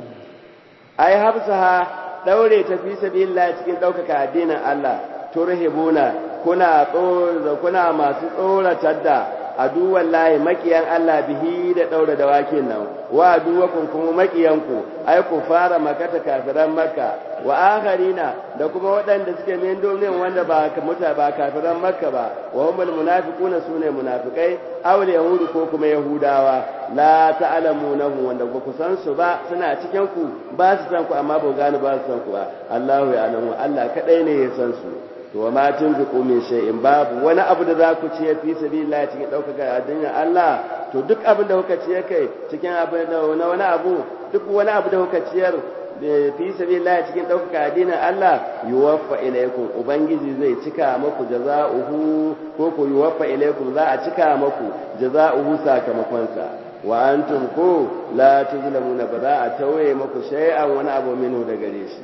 Speaker 3: ai hafsaha daure ta fi sabilillah cikin daukaka addinin Allah turhibuna kuna tsoro kuna masu tsoratar da aduwan lahi makiyan Allah bihi da daura da wakin nan wa aduwakum kuma makiyanku ai ku fara makata kafiran makka wa akharina da kuma waɗanda suke min domin wanda ba muta ba kafiran makka ba wa humul munafiquna sune munafikai aw yahudu ko kuma yahudawa la ta'lamunahu wanda ba ku san su ba suna cikin ku ba su san ku amma ba gane ba su san ku ba Allahu ya alamu Allah kadai ne ya san su to wa ma tunfiqu min shay'in babu wani abu da za ku ci fi sabilillah cikin daukaka addinin Allah to duk abin da kuka ci kai cikin abin da wani abu duk wani abu da kuka ciyar fi sabilillah cikin daukaka addinin Allah yuwaffa ilaykum ubangiji zai cika muku jaza'uhu ko ku yuwaffa ilaykum za a cika muku jaza'uhu sakamakon sa wa antum ko la tuzlamuna ba za a tawaye muku shay'an wani abu minhu da gare shi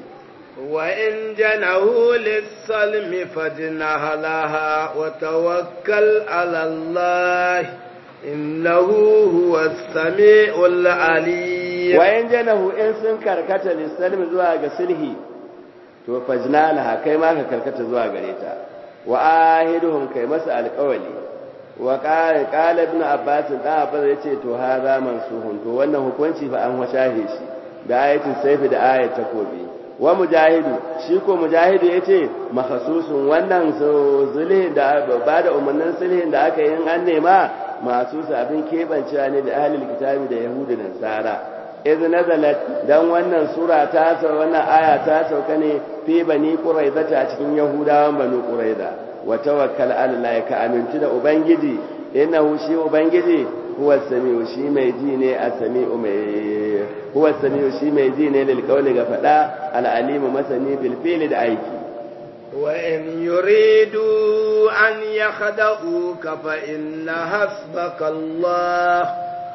Speaker 1: وإن جنه للسلم فجنح لها وتوكل على الله إنه هو السميع العليم
Speaker 3: وإن جنه إن سن كركت للسلم زوا سلهي to fajna laha kai ma ka karkata zuwa gare ta wa ahiduhum kai masa alƙawali wa qala qala ibn abbas da abbas yace to hada mansuhun to wannan hukunci fa an washahe shi da ayatin sayfi da ayat takobi wa mujahidu shi ko mujahidu yace makhsusun wannan zulhin da ba da umarnin sulhin da aka yi an nema masu abin kebancewa ne da ahlul kitabi da yahudu da nasara iz nazalat dan wannan sura ta sa wannan aya ta sauka ne fi bani quraiza a cikin yahudawan bani quraiza wa tawakkal ala allah ka amintu da ubangiji innahu shi ubangiji huwa samiu shi mai ji ne a samiu mai huwa samiu shi mai ji ne lil qawli ga fada al alimu masani bil fi'li da aiki
Speaker 1: wa in yuridu an yakhda'uka fa inna hasbaka Allah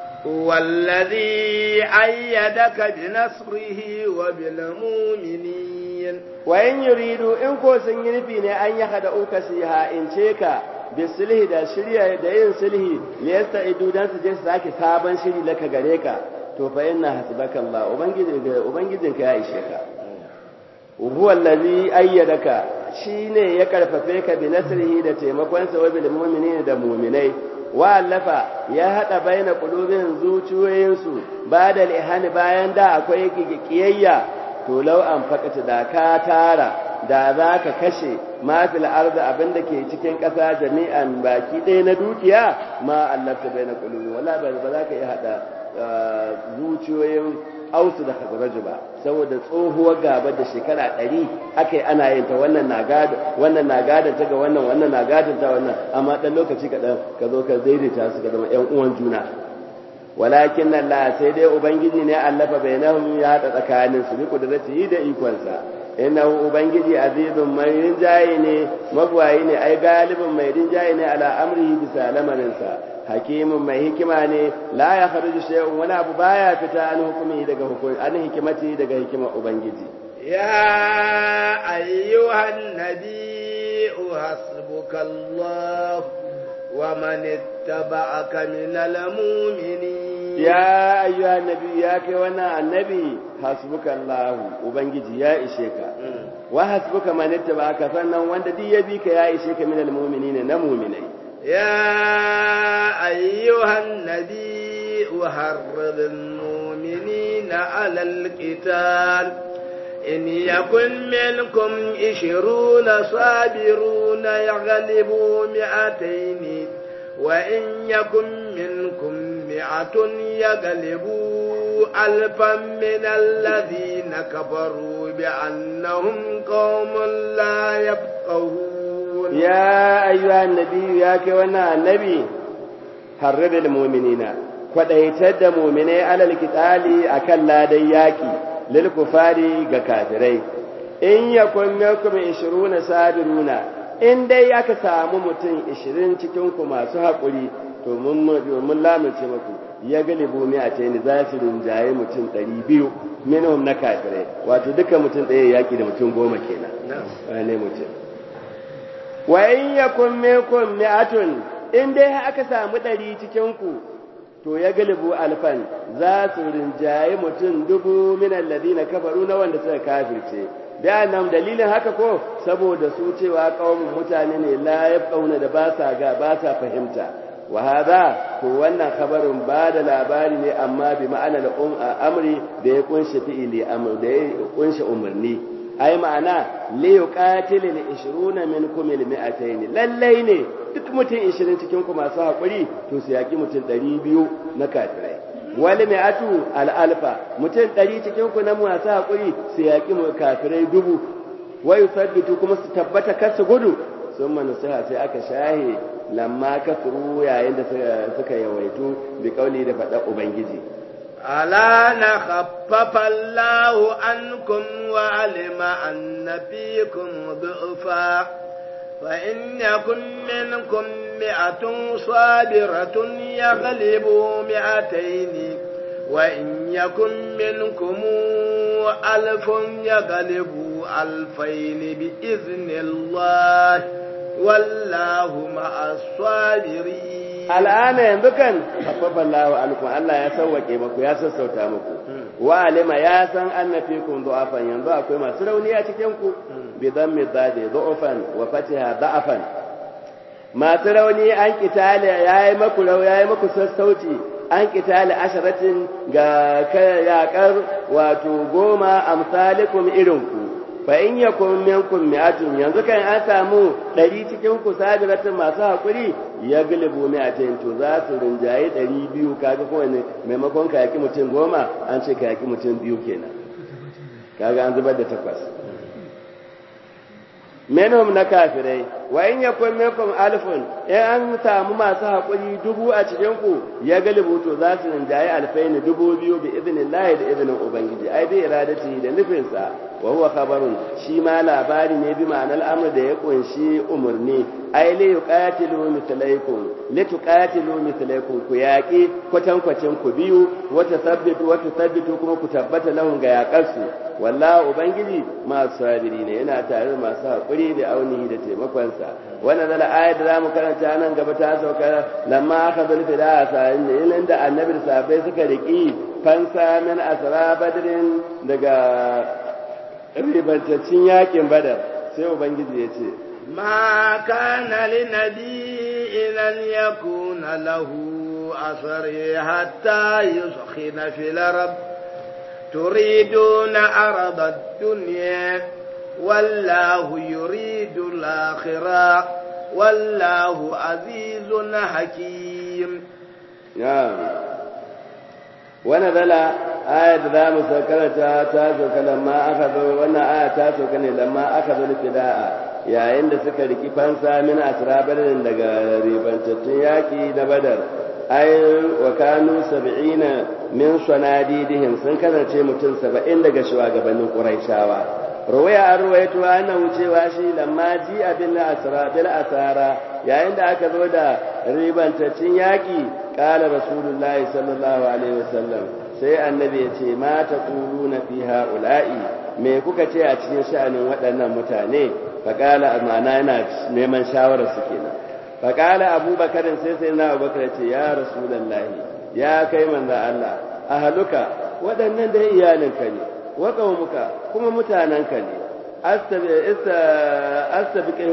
Speaker 1: والذي أيدك بنصره وبالمؤمنين
Speaker 3: وإن يريدوا إن كو سنجنفين أن يخدعوك سيها إن شيكا bisulhi da shirya da yin sulhi li yasta'idu dan su je su sake sabon shiri laka gare ka to fa inna hasbaka Allah ubangiji ubangijinka ya ishe ka huwa allazi ayyadaka shine ya karfafe ka bi nasrihi da taimakon sa wa bil mu'minina da mu'minai wa allafa ya hada baina qulubin zuciyoyin su bada ihani bayan da akwai kiyayya to law an fakata da ka tara da za ka kashe mafil arda abin da ke cikin ƙasa jami'an baki ɗaya na dukiya ma allafta bai na ƙulubi wala ba za ka iya haɗa zuciyoyin ausu da khazraju ba saboda tsohuwar gaba da shekara ɗari aka yi ana yin ta wannan na gada wannan na gada ta ga wannan wannan na gada ta wannan amma ɗan lokaci kaɗan ka zo ka daidaita su ka zama ƴan uwan juna walakin Allah sai dai ubangiji ne allafa bainahum ya haɗa tsakanin su bi kudratihi da ikonsa innahu ubangiji azizun mai rinjaye ne magwayi ne ai galibin mai rinjaye ne ala amrihi bisa lamarinsa hakimin mai hikima ne la ya kharuju shay'un wani abu baya fita an hukumi daga hukumi an hikimati daga hikimar ubangiji
Speaker 1: ya ayyuhan nabiyyu hasbukallah wa man ittaba'aka minal mu'minin
Speaker 3: ya ayyuhan nabiyyu ya kai wannan annabi hasbuka Allah ubangiji ya ishe ka wa hasbuka man ittaba'aka sannan wanda duk ya bi ka ya ishe ka minal mu'minina na mu'minai
Speaker 1: ya ayyuhan nabi يحرض المؤمنين على القتال إن يكن منكم عشرون صابرون يغلبوا مئتين وإن يكن منكم مئة يغلبوا ألفا من الذين كفروا بأنهم قوم لا يفقهون
Speaker 3: يا أيها النبي يا كوانا النبي حرر المؤمنين kwadaitar da muminai alal kitali akan ladan yaki lil kufari ga kafirai in yakun minkum 20 sabiruna in dai aka samu mutum 20 cikin ku masu hakuri to mun mun lamunce muku ya galibu mi a tayin za su rinjaye mutum 200 minhum na kafirai wato duka mutum ɗaya yaki da mutum goma kenan ne mutum wa in yakun minkum mi'atun in dai aka samu 100 cikin ku to ya galibu alfan za su rinjaye mutum dubu minan ladina kafaru na wanda suka kafirce da nan dalilin haka ko saboda su cewa kaumun mutane ne la yafqauna da ba sa ga ba sa fahimta wa hada to wannan kabarin ba da labari ne amma bi ma'anar amri da ya kunshi fi'ili amr da ya kunshi umarni ai ma'ana li yuqatilil 20 minkum al mi'atayn lallai ne duk mutum 20 cikin ku masu hakuri to su yaki mutum 200 na kafirai wal mi'atu al alfa mutum 100 cikin ku na masu hakuri su yaki mu kafirai dubu wa yusabbitu kuma su tabbata kar su gudu sun manusiha sai aka shahe lamma kasuru yayin da suka yawaitu bi kauli da faɗa ubangiji
Speaker 1: ألا نخفف الله عنكم وعلم أن فيكم ضعفا فإن يكن منكم مئة صابرة يغلبوا مئتين وإن يكن منكم ألف يغلبوا ألفين بإذن الله والله مع الصابرين
Speaker 3: al'ana yanzu kan haffafa Allah alaikum Allah ya sauwake muku ya sassauta muku wa alima ya san annafikum du'afan yanzu akwai masu rauni a cikin ku bi dhammi dadi du'afan wa fatiha da'afan masu rauni an kitale yayi maku rau yayi maku sassauci an kitale asharatin ga yakar wato goma amsalikum irin ku fa in yakun minkum mi'atun yanzu kan an samu ɗari cikin ku sabiratin masu hakuri ya gilibu mi'atin to za su rinjaye ɗari biyu kaga kowane maimakon ka yaki mutum goma an ce ka yaki mutum biyu kenan kaga an zubar da takwas minhum na kafirai wa in yakun minkum alfun in an samu masu hakuri dubu a cikin ku ya galibu to za su rinjaye alfaini dubu biyu bi idnillahi da idnin ubangiji ai bi iradati da nufinsa wa huwa khabarun shi ma labari ne bi ma'anar amr da ya kunshi umurni ai li yuqatilu mithlaikum li tuqatilu mithlaikum ku yaqi kwatankwacin ku biyu wa tasabbitu wa tasabbitu kuma ku tabbata lahum ga yaqarsu wallahi ubangiji masu sabiri ne yana tare da masu hakuri da aunihi da taimakonsa wannan zala ayat da zamu karanta nan gaba ta sauka lamma aka zulfi da sa'in da annabi da sahabbai suka riki fansa min asra badrin daga ribantaccin yakin badar sai ubangiji ya ce
Speaker 1: ma kana li nabiyyin an yakuna lahu asari hatta yuskhina fil ard turiduna arada ad-dunya wallahu yuridu al-akhirah wallahu azizun hakim
Speaker 3: ya wannan zala aya da za mu karanta ta sauka lamma aka zo wannan aya ta sauka ne lamma aka zo fida'a yayin da suka riki fansa min asrabarin daga ribantattun yaki na badar ai wa kanu sab'ina min sanadidihim sun kasance mutum saba'in daga shugabannin quraishawa ruwaya an ruwaito ana wucewa shi lamma ji abin asra bil asara yayin da aka zo da ribantattun yaki qala rasulullahi sallallahu alaihi wasallam sai annabi ya ce ma ta na fi ha'ula'i me kuka ce a cikin sha'anin waɗannan mutane faƙala ma'ana yana neman shawarar su kenan faƙala abubakarin sai sai na abubakar ce ya rasulallahi ya kai manza Allah a haluka waɗannan da iyalinka ne wa muka kuma mutanenka ne astabiqihum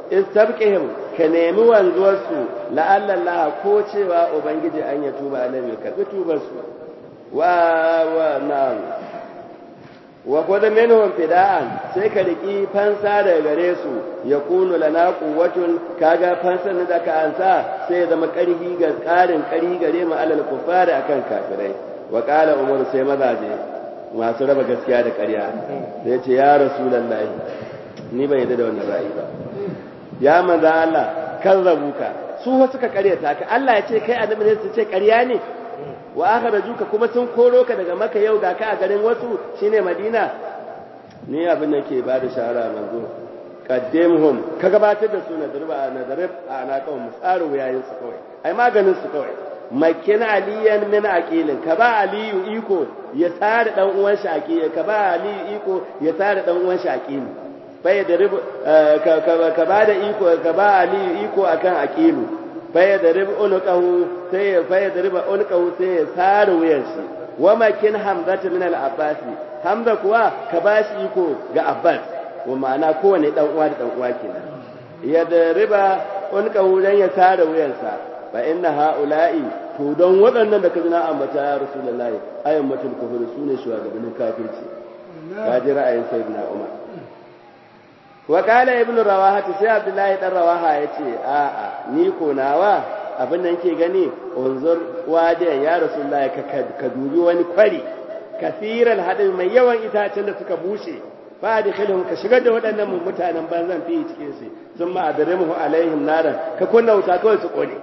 Speaker 3: istabqihim ka nemi wanzuwarsu la'alla Allah ko cewa ubangiji an ya tuba alaihi ka tubar su wa wa na'am wa qad minhum fida'an sai ka riki fansa daga gare su yakunu lana quwwatun kaga fansan da ka ansa sai ya zama karhi ga karin kari gare mu alal kufari akan kafirai wa qala umar sai mazaje masu raba gaskiya da ƙarya sai ce ya rasulullahi ni ban yadda da wannan ra'ayi ba ya manzo Allah kan rabuka su wa suka ƙaryata ka Allah ya ce kai annabi ne su ce ƙarya ne wa akhrajuka kuma sun koro ka daga maka yau ga ka a garin wasu shine Madina ni abin da ke bada shawara manzo qaddimhum ka gabatar da su na darba na darib ana kawai musaru yayin su kawai ai maganin su kawai makin aliyan min aqilin ka ba aliyu iko ya tare dan uwan shi aqili ka ba aliyu iko ya tare dan uwan shi aqili bai da rib ka ba da iko ka ba aliyu iko akan aqilu bai da rib unqahu sai ya bai da rib unqahu sai ya tare wuyan shi wa makin hamzata min al-abbas hamza kuwa ka ba shi iko ga abbas wa ma'ana kowane dan uwa da dan uwa kenan ya da riba unqahu dan ya tare wuyansa fa inna ha'ula'i to don waɗannan da ka zina ambata ya rasulullahi ayyamatul kufur sune shugabannin kafirci ka ji ra'ayin sayyidina umar wa qala ibnu rawaha sai abdullahi dan rawaha yace a a ni ko nawa abin da nake gani unzur wadiyan ya rasulullahi ka ka dubi wani kwari kasiran hadin mai yawan itacen da suka bushe fa adkhilhum ka shigar da waɗannan mutanen banzan fi cikin su sun ma adrimuhu alaihim naran ka kunna wuta kawai su kone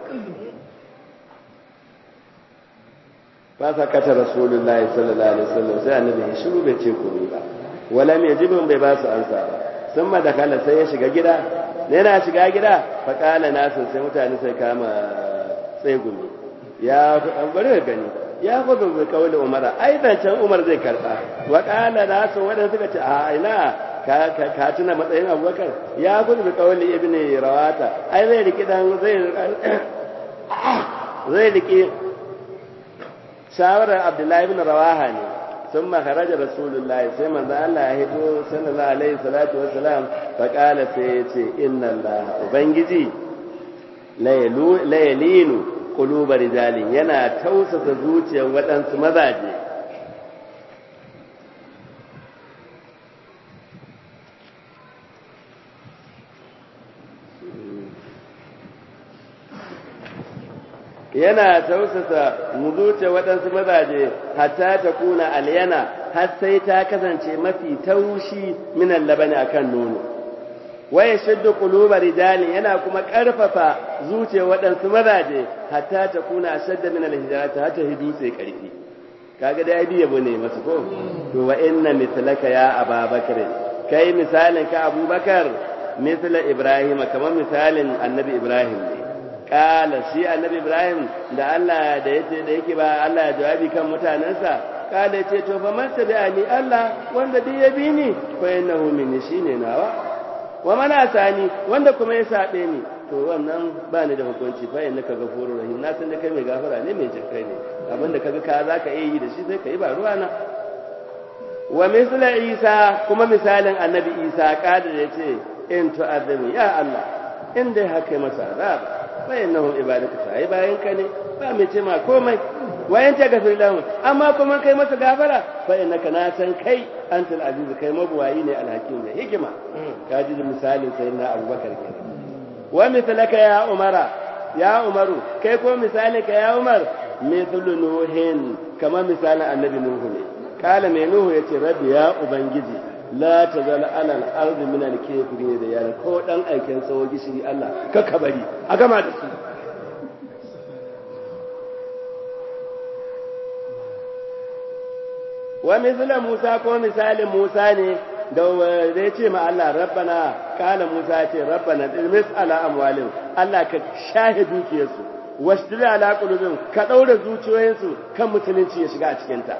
Speaker 3: fa sakata rasulullahi sallallahu alaihi wasallam sai annabi ya shiru bai ce komai ba wala mai jibin bai ba su ansa ba sun ma dakala sai ya shiga gida ne yana shiga gida fa kala nasu sai mutane sai kama tsegumi ya bari ka gani ya kudu bai kawai umara ai zancen umar zai karba wa kala nasu wadanda suka ce a ina ka tuna matsayin abubakar ya kudu bai kawai ibn rawata ai zai riki dan zai zai riki shawarar abdullahi ibn rawaha ne sun makarajar rasulullahi sai manzan Allah ya hito sallallahu alaihi salatu wasalam faƙala sai ya ce inna Allah ubangiji layalinu kulubar rijalin yana tausasa zuciyar waɗansu mazaje yana tausasa muzuce waɗansu mazaje hatta ta kuna alyana har sai ta kasance mafi taushi minan labani akan nono waya shaddu quluba rijali yana kuma ƙarfafa zuciyar waɗansu mazaje hatta ta kuna shadda min alhijarati hatta hidu sai ƙarfi kaga da abi yabo ne masu ko to wa inna mithlaka ya ababakar kai misalin ka abubakar mithla ibrahim kamar misalin annabi ibrahim ne kala shi annabi ibrahim da Allah da yace da yake ba Allah ya jawabi kan mutanansa kala yace to fa man tabi'ani Allah wanda duk ya bi ni fa innahu minni shine nawa wa man asani wanda kuma ya sabe ni to wannan ba ni da hukunci fa innaka ghafurur rahim na san da kai mai gafara ne mai jinkai ne abinda kaga ka zaka iya yi da shi sai kai ba ruwa na wa misla isa kuma misalin annabi isa kada yace in tu'azzimu ya Allah in dai haka masa azaba فإنهم عبادك sai bayan ka ne ba mai ce ma komai wayan ta gafir lahu amma kuma kai masa gafara fa innaka na san kai antal aziz kai mabuwayi ne alhakim ne hikima ka ji misalin sayyidina abubakar kenan wa mithlaka ya umara ya umaru kai ko misalin ka ya umar mithlu nuhin kama misalin annabi nuhu ne kala mai nuhu yace rabbi ya ubangiji la ta zala alal arzi min alkafiri da yana ko dan aikin tsawo gishiri Allah ka bari a gama da su wa misla Musa ko misalin Musa ne da zai ce ma Allah rabbana kana Musa ce rabbana ilmis ala amwalin Allah ka shahe dukiyarsu wasdila ala qulubin ka daura zuciyoyinsu kan musulunci ya shiga a cikin ta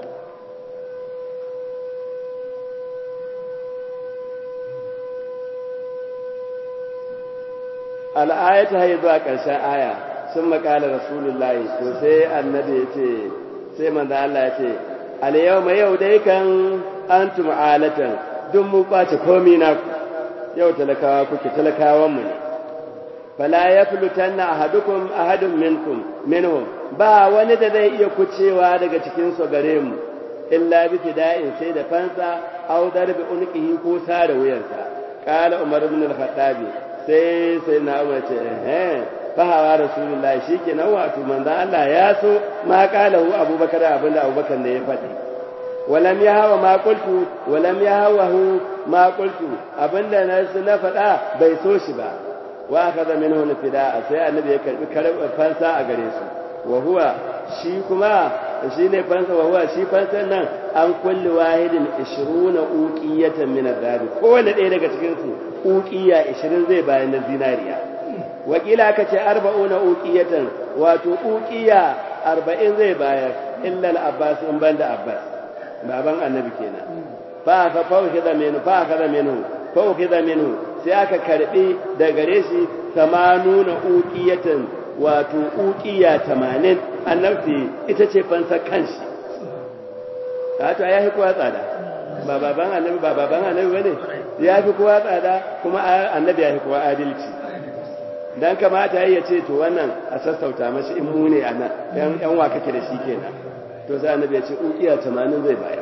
Speaker 3: al'ayata hayi zuwa ƙarshen aya sun makala rasulullahi to sai annabi ya ce sai manzo Allah ya ce alyawma yau dai kan antum alatan duk mu ɓace komi na ku yau talakawa kuke talakawan mu ne fala yaflutanna ahadukum ahadun minkum minhum ba wani da zai iya kucewa daga cikin su gare mu illa bi fida'in sai da fansa aw darbi unqihi ko sare wuyansa qala umar ibn al-khattab sai sai na umar ce eh fa hawa rasulullahi shikenan wato manzo Allah ya so ma qala hu abubakar abinda abubakar ne ya faɗi walam yahawa ma qultu walam yahawa ma qultu abinda na na faɗa bai so shi ba wa akaza minhu fida'a sai annabi ya karbi fansa a gare su wa huwa shi kuma shi ne fansa wa huwa shi fansan nan an kulli wahidin 20 uqiyatan min ad-dhahab kowanne ɗaya daga cikin su uqiya 20 zai bayan na zinariya wakila aka ce 40 uqiyatan wato uqiya 40 zai bayar illa al-abbas in banda abbas baban annabi kenan fa fa fawhida minhu fa kada minhu fawhida minhu sai aka karbi da gare shi 80 uqiyatan wato uqiya 80 annabi ita ce fansa kanshi wato ya fi kowa tsada ba baban annabi ba baban annabi bane ya fi kowa tsada kuma annabi ya fi kowa adalci dan kamata ya ce to wannan a sassauta mashi in mu ne anan yan yan wa kake da shi kenan to sai annabi ya ce uqiya 80 zai bayar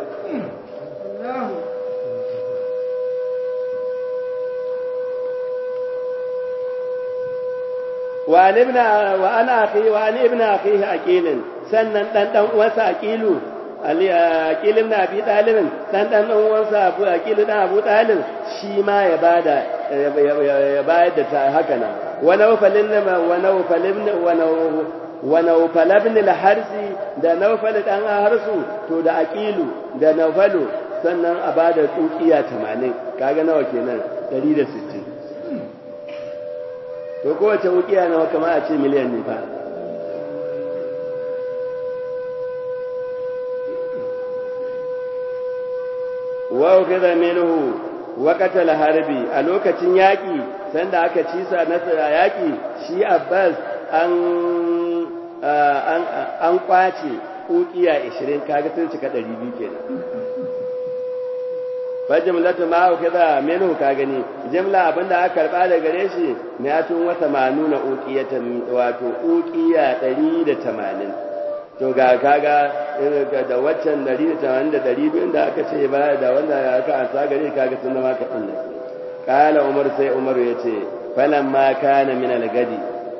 Speaker 3: wa ibn wa ana akhi wa an ibn akhihi aqilin sannan dan dan uwansa aqilu ali aqil ibn abi talib dan dan uwansa abu aqil dan abu talib shi ma ya bada ya bayar da ta haka nan wa nawfalin wa nawfalin wa wa nawfal ibn al-harsi da nawfal dan harsu to da aqilu da nawfalu sannan a bada tsukiya 80 kaga nawa kenan 160 to kowace wukiya nawa kama a ce miliyan ne fa wa ukida minhu waqatal harbi a lokacin yaki sanda aka ci sa nasara yaki shi Abbas an an an kwace ukiya 20 kaga sun cika 200 kenan fa jumlatu ma kaza minhu ka gani jumla abinda aka karba da gare shi mi'atun wa tamanuna uqiyatan wato uqiya 180 to ga kaga da waccan 180 da 200 da aka ce ba da wanda aka ansa gare kaga sun zama ka dinne kala umar sai umar yace falamma kana min al-gadi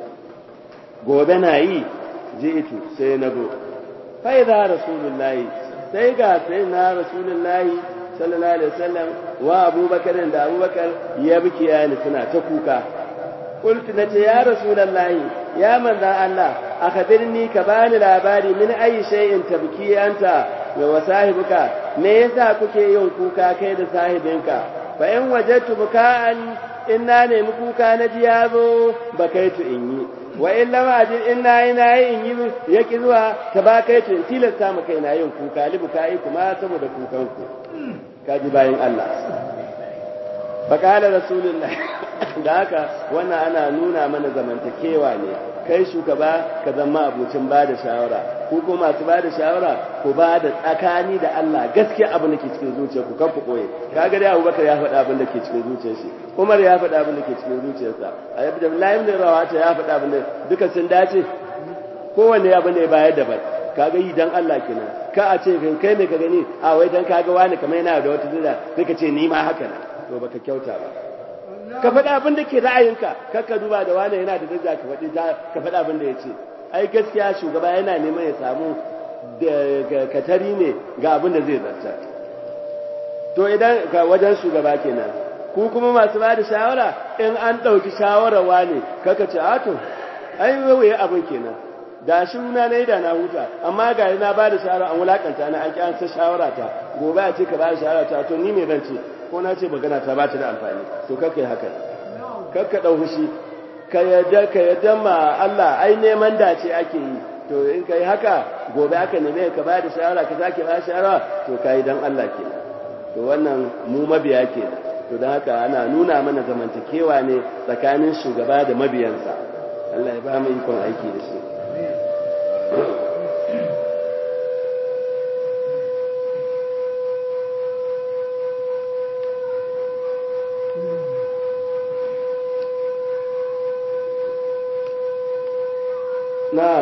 Speaker 3: gobe na yi ji'itu sai na go fa idza rasulullahi sai ga sai na rasulullahi sallallahu alaihi wasallam wa abubakar da abubakar ya biki yani suna ta kuka qultu nace ya rasulullahi ya manzan Allah akhbirni ka bani labari min ayi shay'in tabki anta wa sahibuka me yasa kuke yin kuka kai da sahibinka fa in wajadtu buka'an inna nemi kuka na ji yazo bakaitu in yi wa in lam ajid inna ina in yi yaki zuwa tabakaitu in tilasta maka ina yin kuka libukai kuma saboda kukanku kaji bayan Allah faƙalar rasulullah da haka wannan ana nuna mana zamantakewa ne kai shugaba ka zama abucin ba da shawara ko kuma masu ba da shawara ku ba da tsakani da Allah gaskiya abin da ke cikin zuciyarku kan ku koye kaga dai Abubakar ya faɗa abin da ke cikin zuciyar shi Umar ya faɗa abin da ke cikin zuciyarsa Ayyub da Abdullahi ibn Rawata ya faɗa abin da duka sun dace kowanne abin da ya bayar da bai kaga yi dan Allah kenan ka a ce kai ne ka gani a wai dan kaga wani kamar yana da wata zira sai ka ce ni ma haka na to baka kyauta ba ka faɗa abin da ke ra'ayinka kar ka duba da wani yana da daraja ka faɗi ka faɗa abin da ya ce ai gaskiya shugaba yana neman ya samu da katari ne ga abin da zai zarta to idan ga wajen shugaba kenan ku kuma masu ba da shawara in an ɗauki shawarar wani kaka ce a to ai wawaye abin kenan da shi na na da na huta amma ga na ba da shawara an wulakanta na an ki an sa shawara ta gobe a ce ka ba da shawara ta to ni me zan ce ko na ce magana ta ba ta da amfani to kakka yi haka kakka ɗau fushi ka yadda ka yadda ma Allah ai neman dace ake yi to in ka yi haka gobe aka neme ka ba da shawara ka sake ba shawara to ka yi dan Allah kenan to wannan mu mabiya kenan to don haka ana nuna mana zamantakewa ne tsakanin shugaba da mabiyansa Allah ya ba mu ikon aiki da shi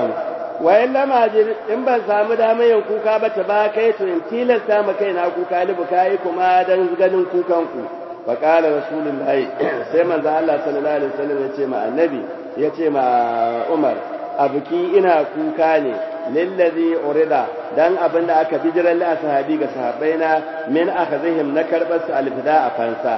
Speaker 3: na'am wayan lamajir in ban samu damar yin kuka ba ta ba kai to in tilasta ma kai na kuka libu kai kuma dan ganin kukan ku fa qala rasulullahi sai manzo Allah sallallahu alaihi wasallam ya ce ma annabi ya ce ma Umar abuki ina kuka ne lillazi urida dan abinda aka bijiran li ashabi ga sahabbaina min akhazihim na karbar su alfida a fansa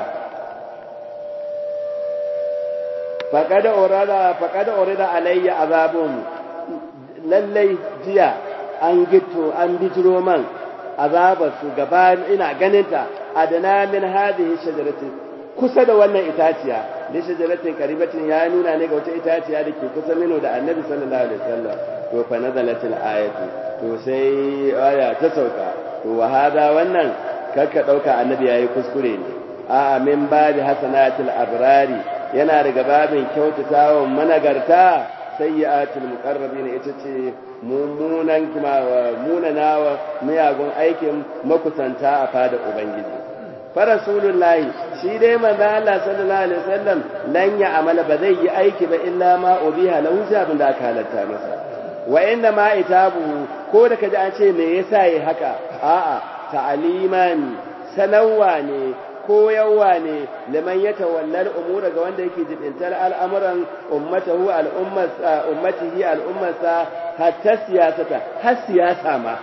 Speaker 3: faqad urada faqad urida alayya azabun lallai jiya an gito an bijiro man azabar su gaba ina ganinta adana min hadhihi shajaratin kusa da wannan itaciya da shajaratin karibatin ya nuna ne ga wata itaciya da ke kusa mino da annabi sallallahu alaihi wasallam to fa nazalatil ayatu to sai aya ta sauka to wa hada wannan kakka dauka annabi yayi kuskure ne a min babi hasanatil abrari yana daga babin kyautatawan managarta sayyi'atul muqarrabin ita ce mummunan kuma munanawa miyagun aikin makusanta a fada ubangiji fa rasulullahi shi dai manzo Allah sallallahu alaihi wasallam lan ya amala ba zai yi aiki ba illa ma ubiha lahu abin da aka halatta masa wa inna ma itabu ko da kaji an ce me yasa yi haka a'a ta'aliman sanawa ne koyarwa ne liman ya tawallar umura ga wanda yake jibintar al'amuran ummatahu al'ummarsa ummatihi al'ummarsa hatta siyasata har siyasa ma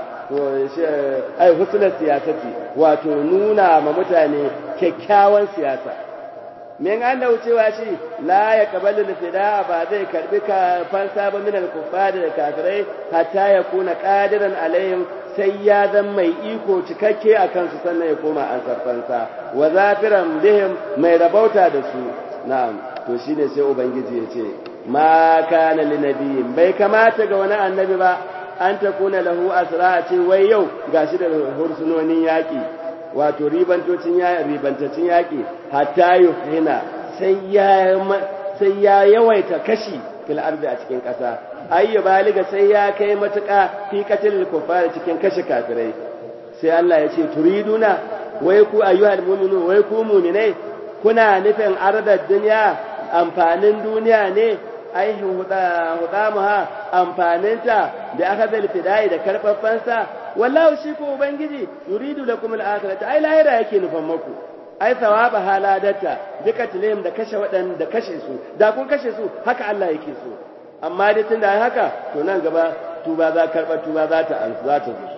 Speaker 3: ai husnul siyasati wato nuna ma mutane kyakkyawan siyasa min an da wucewa shi la ya kabalu fida ba zai karbi ka fansa ba min al-kuffar da kafirai hatta ya kuna qadiran alaihim sai ya zan mai iko cikakke a kansu sannan ya koma an sarfansa wa zafiran bihim mai rabauta da su na'am to shine sai ubangiji ya ce ma kana li nabiyin bai kamata ga wani annabi ba an ta kuna lahu asra ce wai yau gashi da hursunonin yaki wato ribantocin ya ribantacin yaki hatta yuhina sai ya sai ya yawaita kashi fil ardi a cikin ƙasa ayyu baliga sai ya kai matuƙa fi qatil kufar cikin kashe kafirai sai Allah ya ce turiduna wai ku ayyuhal mu'minu wai ku mu'minai kuna nufin ardar duniya amfanin duniya ne ai huda hudamuha amfaninta da aka zal fidai da karfafansa wallahu shi ko ubangiji yuridu lakum al-akhirata ai lahira yake nufan maku ai thawaba haladata duka tilim da kashe wadan da kashe su da kun kashe su haka Allah yake so amma dai tunda ai haka to nan gaba tuba za karba tuba za ta za ta zo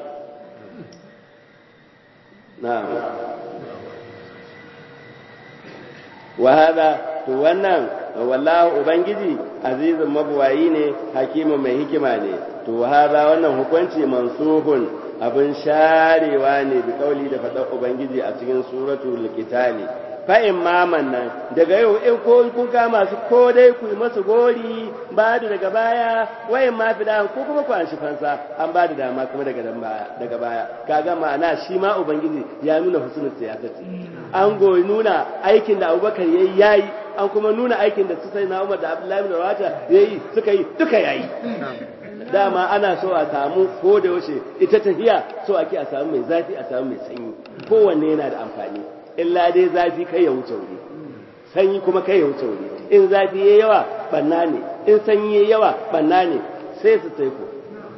Speaker 3: na'am wa hada to wannan wallahu ubangiji azizun mabuwayi ne hakimin mai hikima ne to wa hada wannan hukunci mansuhun abin sharewa ne bi kauli da faɗar ubangiji a cikin suratul qitali fa imaman nan daga yau in ko kun ga masu ko dai ku yi masu gori ba da daga baya wayin ma fida ko kuma ku an shi fansa an ba da dama kuma daga dan baya daga baya kaga ma'ana shi ma ubangiji ya nuna husnul siyasati an goyi nuna aikin da Abubakar yayi yayi an kuma nuna aikin da su sai na Umar da Abdullahi bin Rawata yayi suka yi duka yayi dama ana so a samu ko da yaushe ita tafiya so ake a samu mai zafi a samu mai sanyi kowanne yana da amfani illa dai zafi kai ya wuce wuri sanyi kuma kai ya wuce wuri in zafi yayi yawa banna ne in sanyi yayi yawa banna ne sai su taiko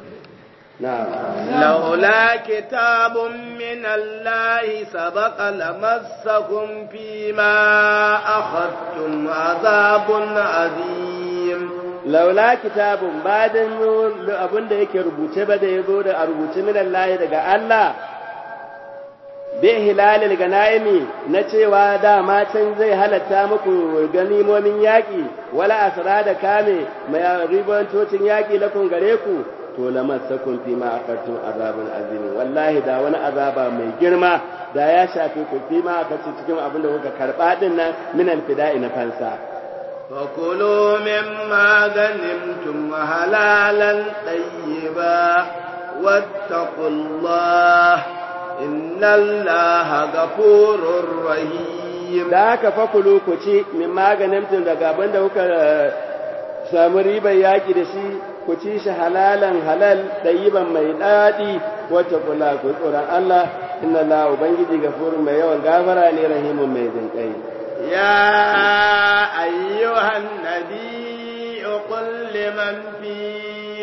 Speaker 1: لولا كتاب من الله سبق لمسكم فيما أخذتم عذاب عظيم
Speaker 3: laula kitabun badan abin da yake rubuce ba da yazo da a rubuce min Allah daga Allah bi hilalil ganaimi na cewa dama can zai halatta muku ganimomin yaki wala asra da kame mai ribantocin yaki lakun gare ku to lamassakum fi ma akartum azabun azim wallahi da wani azaba mai girma da ya shafe ku fi ma akartum cikin abin da kuka karba din nan min alfida'i na fansa
Speaker 1: فكلوا مما غنمتم حلالا طيبا واتقوا الله إن الله غفور رحيم
Speaker 3: da haka fakulu ku ci min maganin daga abin da kuka samu ribar yaƙi da shi ku ci shi halalan halal ɗayiban mai daɗi wata kula ku tsoron Allah inna Allah ubangiji gafurun mai yawan gafara ne rahimun mai jinƙai
Speaker 1: يا أيها النبي قل لمن في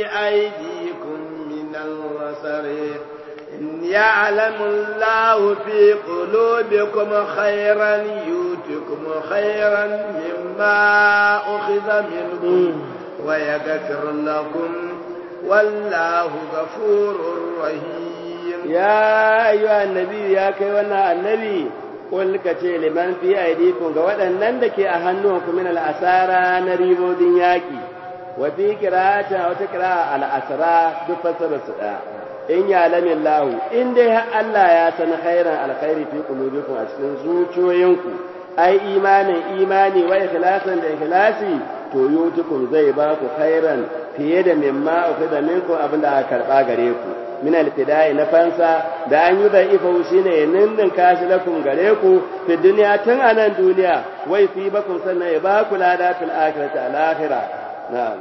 Speaker 1: أيديكم من الرسل إن يعلم الله في قلوبكم خيرا يؤتكم خيرا مما أخذ منكم ويغفر لكم والله غفور رحيم
Speaker 3: يا أيها النبي يا كيوانا النبي قل كتي لمن في أيديكم قوانا نندك أهنوكم من الأسارة نريبو دنياكي وفي قراءة وتقراء الأسرى دفصل السؤال in ya lamin lahu in dai har Allah ya san khairan alkhairi fi qulubikum a cikin zuciyoyinku ai imanin imani wa ikhlasan da ikhlasi to yutukum zai ba ku khairan fiye da mimma ukhida minkum abinda aka karba gare ku min alfidai na fansa da an yi da ifa shine ninnin kashi lakum gare ku fi duniya tun a nan duniya wai fi bakum sannan ya ba ku lada fil akhirati al akhirah na'am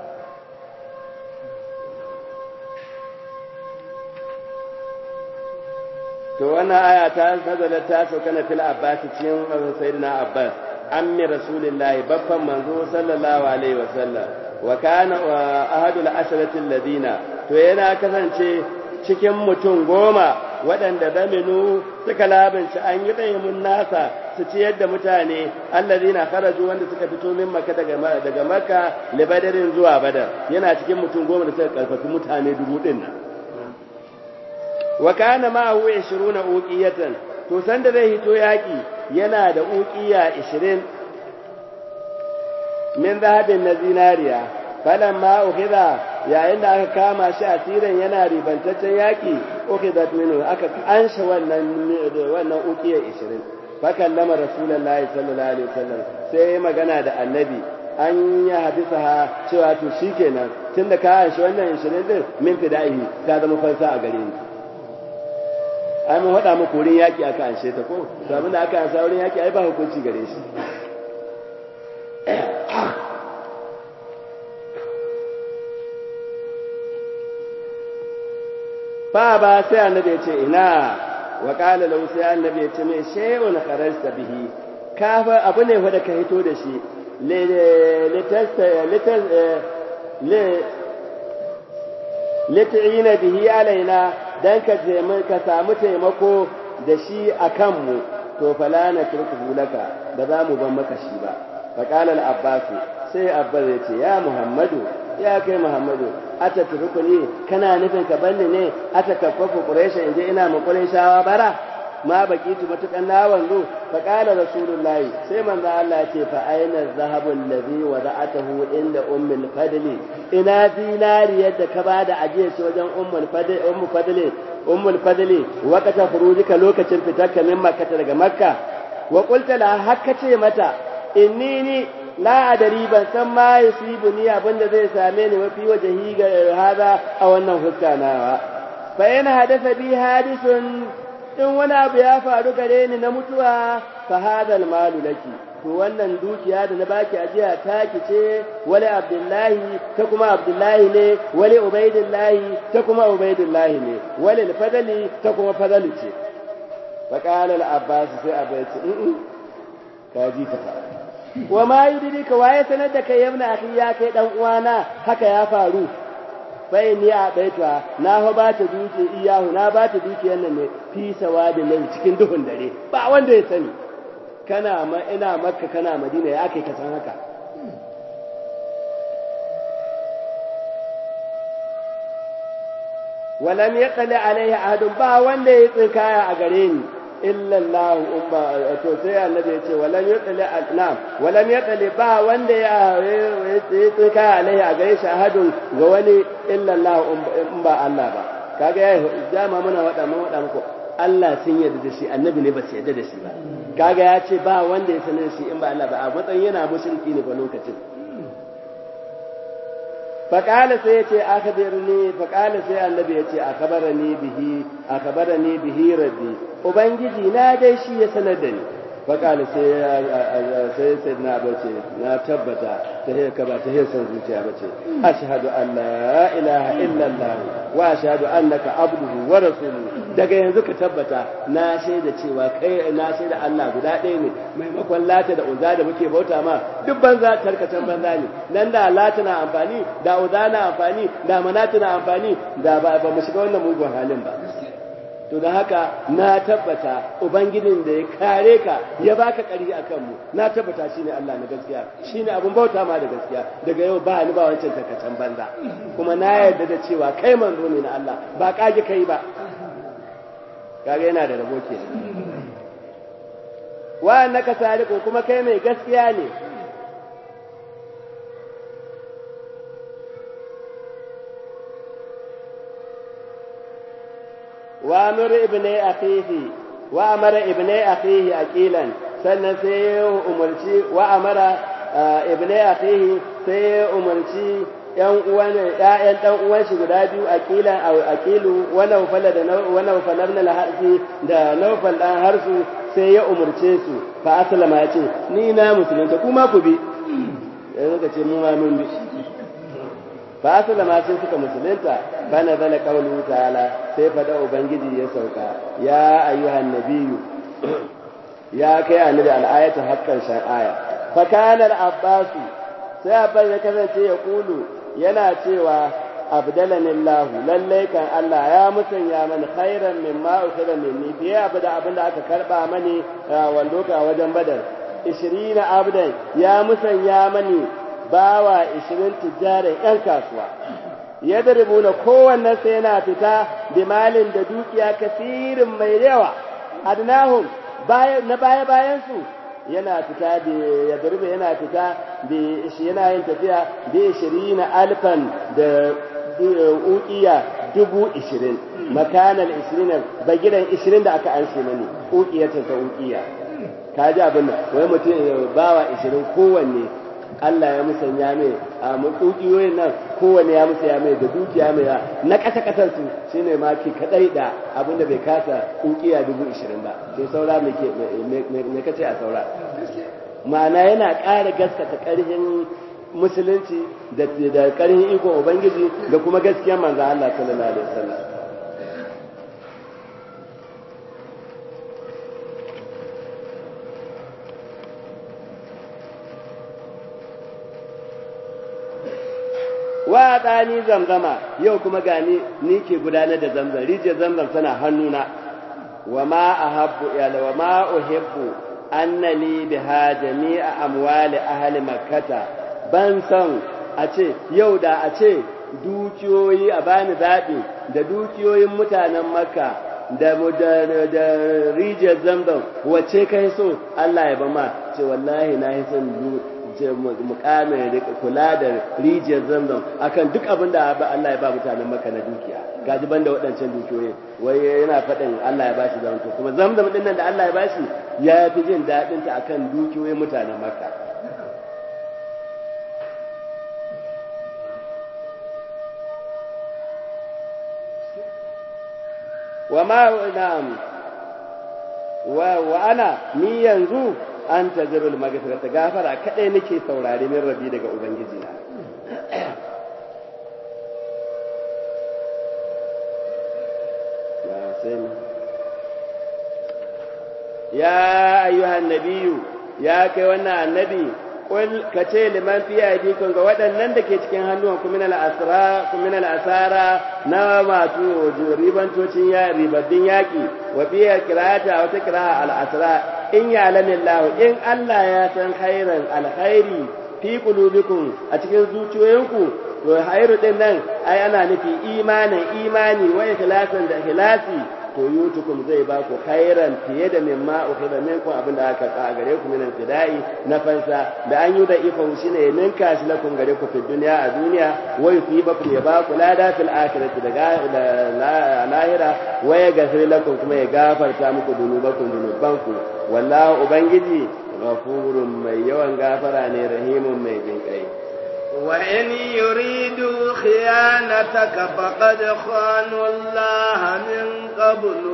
Speaker 3: to wannan aya ta nazala ta sauka na fil abbas cikin sayyidina abbas ammi rasulillahi babban manzo sallallahu alaihi wasallam wa kana ahadul asharati alladina to yana kasance cikin mutum goma waɗanda zaminu suka labinci an yi ɗayimun nasa su ciyar da mutane allazina kharaju wanda suka fito min maka daga daga makka libadarin zuwa badar yana cikin mutum goma da suka karfafi mutane dubu ɗin nan wa kana ma'ahu 20 uqiyatan to sanda zai hito yaki yana da uqiya 20 min zahabin na zinariya falamma ukhidha yayin da aka kama shi asirin yana ribantaccen yaki ukhidat minhu aka ansha wannan wannan uqiya 20 fa kallama rasulullahi sallallahu alaihi wasallam sai magana da annabi an ya hadisa ha cewa to shikenan tunda ka anshi wannan 20 din min fidahi ka zama fansa a gare ni ai mun faɗa muku wurin yaƙi aka anshe ta ko to abinda aka ansa wurin yaƙi ai ba hukunci gare shi fa ba sai annabi ya ce ina wa qala lahu sai annabi ya ce mai shay'un kharajta bihi ka fa abu ne wanda ka hito da shi le le tasta le le le bihi alaina dan ka ka samu taimako da shi a kanmu to fala na turku laka ba za mu ban maka shi ba fa qala al-abbas sai abbas ya ce ya muhammadu ya kai muhammadu ata turkuni kana nufin ka banni ne ata kaffafu quraisha inje ina mu quraishawa bara ma bakitu matukan na wanzu fa qala rasulullahi sai manzo Allah ya ce fa aina zahabu allazi wada'atahu inda ummul fadli ina zinariyar da ka bada ajiye shi wajen ummul fadli ummul fadli ummul fadli waqata khurujika lokacin fitarka min makka daga makka wa qulta la hakka ce mata innini la adari ban san ma yusibuni abinda zai same ni mafi wajhi ga hada a wannan huska nawa fa in hadatha bi hadisun in wani abu ya faru gare ni na mutuwa fa hadal malu laki to wannan dukiya da na baki ajiya taki ce wali abdullahi ta kuma abdullahi ne wali ubaidillahi ta kuma ubaidillahi ne wali fadali ta kuma fadali ce fa qala al abbas sai abai ce in ka ji ta fa wa ma yudrika waye sanar da kai yabna akhi ya kai dan uwana haka ya faru bai ni a baita na fa ba ta duke iyahu na ba ta dukiyar nan ne fi sawadin nan cikin duhun dare ba wanda ya sani kana ma ina makka kana madina ya kai ka san haka walam yaqli alaihi ahadun ba wanda ya tsinkaya a gare ni illa Allah umma to sai annabi ya ce walam yaqli na'am walam yaqli ba wanda ya tsinkaya alaihi a gare shi ahadun ga wani illa Allah in ba Allah ba kaga ya jama muna wada mun wada muku Allah sun yarda da shi annabi ne ba su yarda da shi ba kaga ya ce ba wanda ya sanar shi in ba Allah ba a matsayin yana mushriki ne ba lokacin faƙala sai ya ce akhbirni faƙala sai annabi ya ce akhbarani bihi akhbarani bihi rabbi ubangiji na dai shi ya sanar da ni faƙali sai sai na bace na tabbata ta hiyar ka ba ta hiyar san zuciya bace ashhadu an la ilaha illallah wa ashhadu annaka abduhu wa rasuluhu daga yanzu ka tabbata na shaida cewa kai na shaida Allah guda ɗaya ne maimakon lata da uza da muke bauta ma duk banza tarkacen banza ne nan da lata na amfani da uza na amfani da manata na amfani da ba mu shiga wannan mugun halin ba to da haka na tabbata ubangijin da ya kare ka ya baka ƙarfi a kanmu na tabbata shine Allah na gaskiya shine abun bauta ma da gaskiya daga yau ba ni ba wancan takacen banza kuma na yarda da cewa kai manzo ne na Allah ba kage kai ba kaga yana da rabo ke wa annaka sadiqu kuma kai mai gaskiya ne وامر ابني اخيه وامر ابني اخيه اقيلا sannan sai ya umarci wa amara ibnai akhihi sai ya umarci yan uwan ƴaƴan dan uwan shi guda biyu aqilan aw aqilu wa nawfal da wa nawfal ibn al-harsi da nawfal dan harsu sai ya umarce su fa aslama ya ce ni na musulunta kuma ku bi yanzu ka ce mu ma mun bi fa aslama sai suka musulunta bana zala qawlu ta'ala sai fada ubangiji ya sauka ya ayyuhan nabiyyu ya kai annabi al-ayatu haqqan shan aya fa kana al-abbas sai abbas ya kasance ya kulu yana cewa abdalani Allah lalle kan Allah ya musanya mani khairan mimma ukhira minni fiye abu da abin da aka karba mani wando ka wajen badar 20 abdan ya musanya mani bawa 20 tijaran yan kasuwa ya na kowanne sai yana fita da malin da dukiya kasirin mai yawa adnahum na baya bayan su yana fita da ya darbe yana fita da shi yana yin tafiya da ishirin alfan da ukiya dubu ishirin makanar ishirin bagiran ishirin da aka an mani ukiyatin ta ukiya ka ji abin nan wai mutum bawa ishirin kowanne Allah ya musanya mai a mutukiyoyin nan kowane ya musanya mai da dukiya mai na ƙasa ƙasar su shine ma ke kadai da abin da bai kasa ukiya dubu ishirin ba sai saura me kace a saura ma'ana yana ƙara gaskata ƙarfin musulunci da da ƙarfin ikon ubangiji da kuma gaskiyar manzo Allah sallallahu alaihi wasallam wa ɗani zamzama yau kuma gani ni ke gudanar da zamzam rijiyar zamzam tana hannuna wa ma ahabbu ila wa ma uhibbu annali biha jami'a amwali ahli makkata ban san a ce yau da a ce dukiyoyi a bani zaɓi da dukiyoyin mutanen makka da da rijiyar zamzam wace kai so Allah ya bama ce wallahi na yi son mukamin kula da rijiyar zamzam akan duk abin da Allah ya ba mutanen maka na dukiya gaji banda waɗancan dukiyoyi wai yana faɗin Allah ya bashi zamto kuma zamzam din nan da Allah ya bashi ya fi jin daɗin ta akan dukiyoyin mutanen maka wa ma na'am wa wa ana ni yanzu an tazirul magfirata gafara kadai nake saurare min rabi daga ubangiji na ya ayyuhan nabiyyu ya kai wannan annabi qul ka ce liman fi aydikum ga waɗannan da ke cikin hannuwan ku min al-asra ku min al-asara na masu ribantocin ya ribaddin yaki wa fi qira'ata wa taqra'a al-asra in ya'lamu Allah in Allah ya san khairan alkhairi fi qulubikum a cikin zuciyoyinku to khairu din nan ai ana nufi imanin imani wa ikhlasan da ikhlasi to yutukum zai ba ku khairan fiye da mimma ukhida minkum abinda aka ka gare ku minan fida'i na fansa da an yi da ifa shine ya ninka shi lakum gare ku fi duniya a duniya wa yusibakum ya ba ku lada fil akhirati da lahira wa ya gafir lakum kuma ya gafarta muku dunubakum dunubanku wallahu ubangiji ghafurun mai yawan gafara ne rahimun mai jinkai
Speaker 1: وإن يريدوا خيانتك فقد خانوا الله من قبل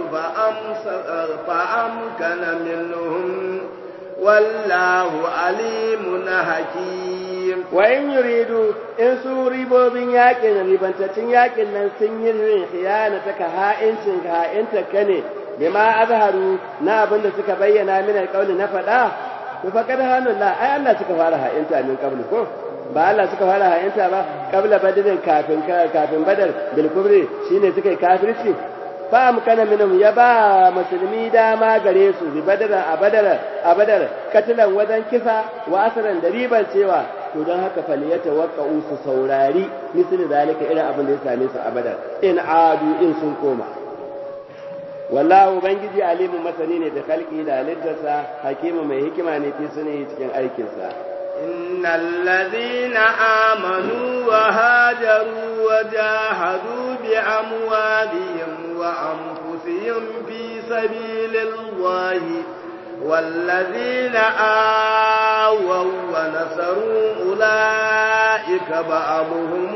Speaker 1: فأمكن منهم والله عليم حكيم
Speaker 3: وإن يريدوا إن سو ريبوبين ياكن ريبانتacin yakin nan sun yi rin khiyana ta ha'incin ha'inta kane bima azharu na abin da suka bayyana min alqawli na fada to fa kada hanullah ai Allah suka fara ha'inta min qabli ko ba Allah suka fara ha'inta ba qabla badrin kafin kafin badar bil kubri shine suka yi kafirci fa amkana minhum ya ba musulmi dama gare su bi badara a badara a badar katilan wajen kisa wa asran da riban cewa to don haka faliyata waka su saurari misali zalika irin abin da ya same su a badar in adu in sun koma wallahu ubangiji alimu masani ne da kalki da halittarsa hakimu mai hikima ne fi sune cikin aikinsa
Speaker 1: إن الذين آمنوا وهاجروا وجاهدوا بأموالهم وأنفسهم في سبيل الله والذين آووا ونصروا أولئك بعضهم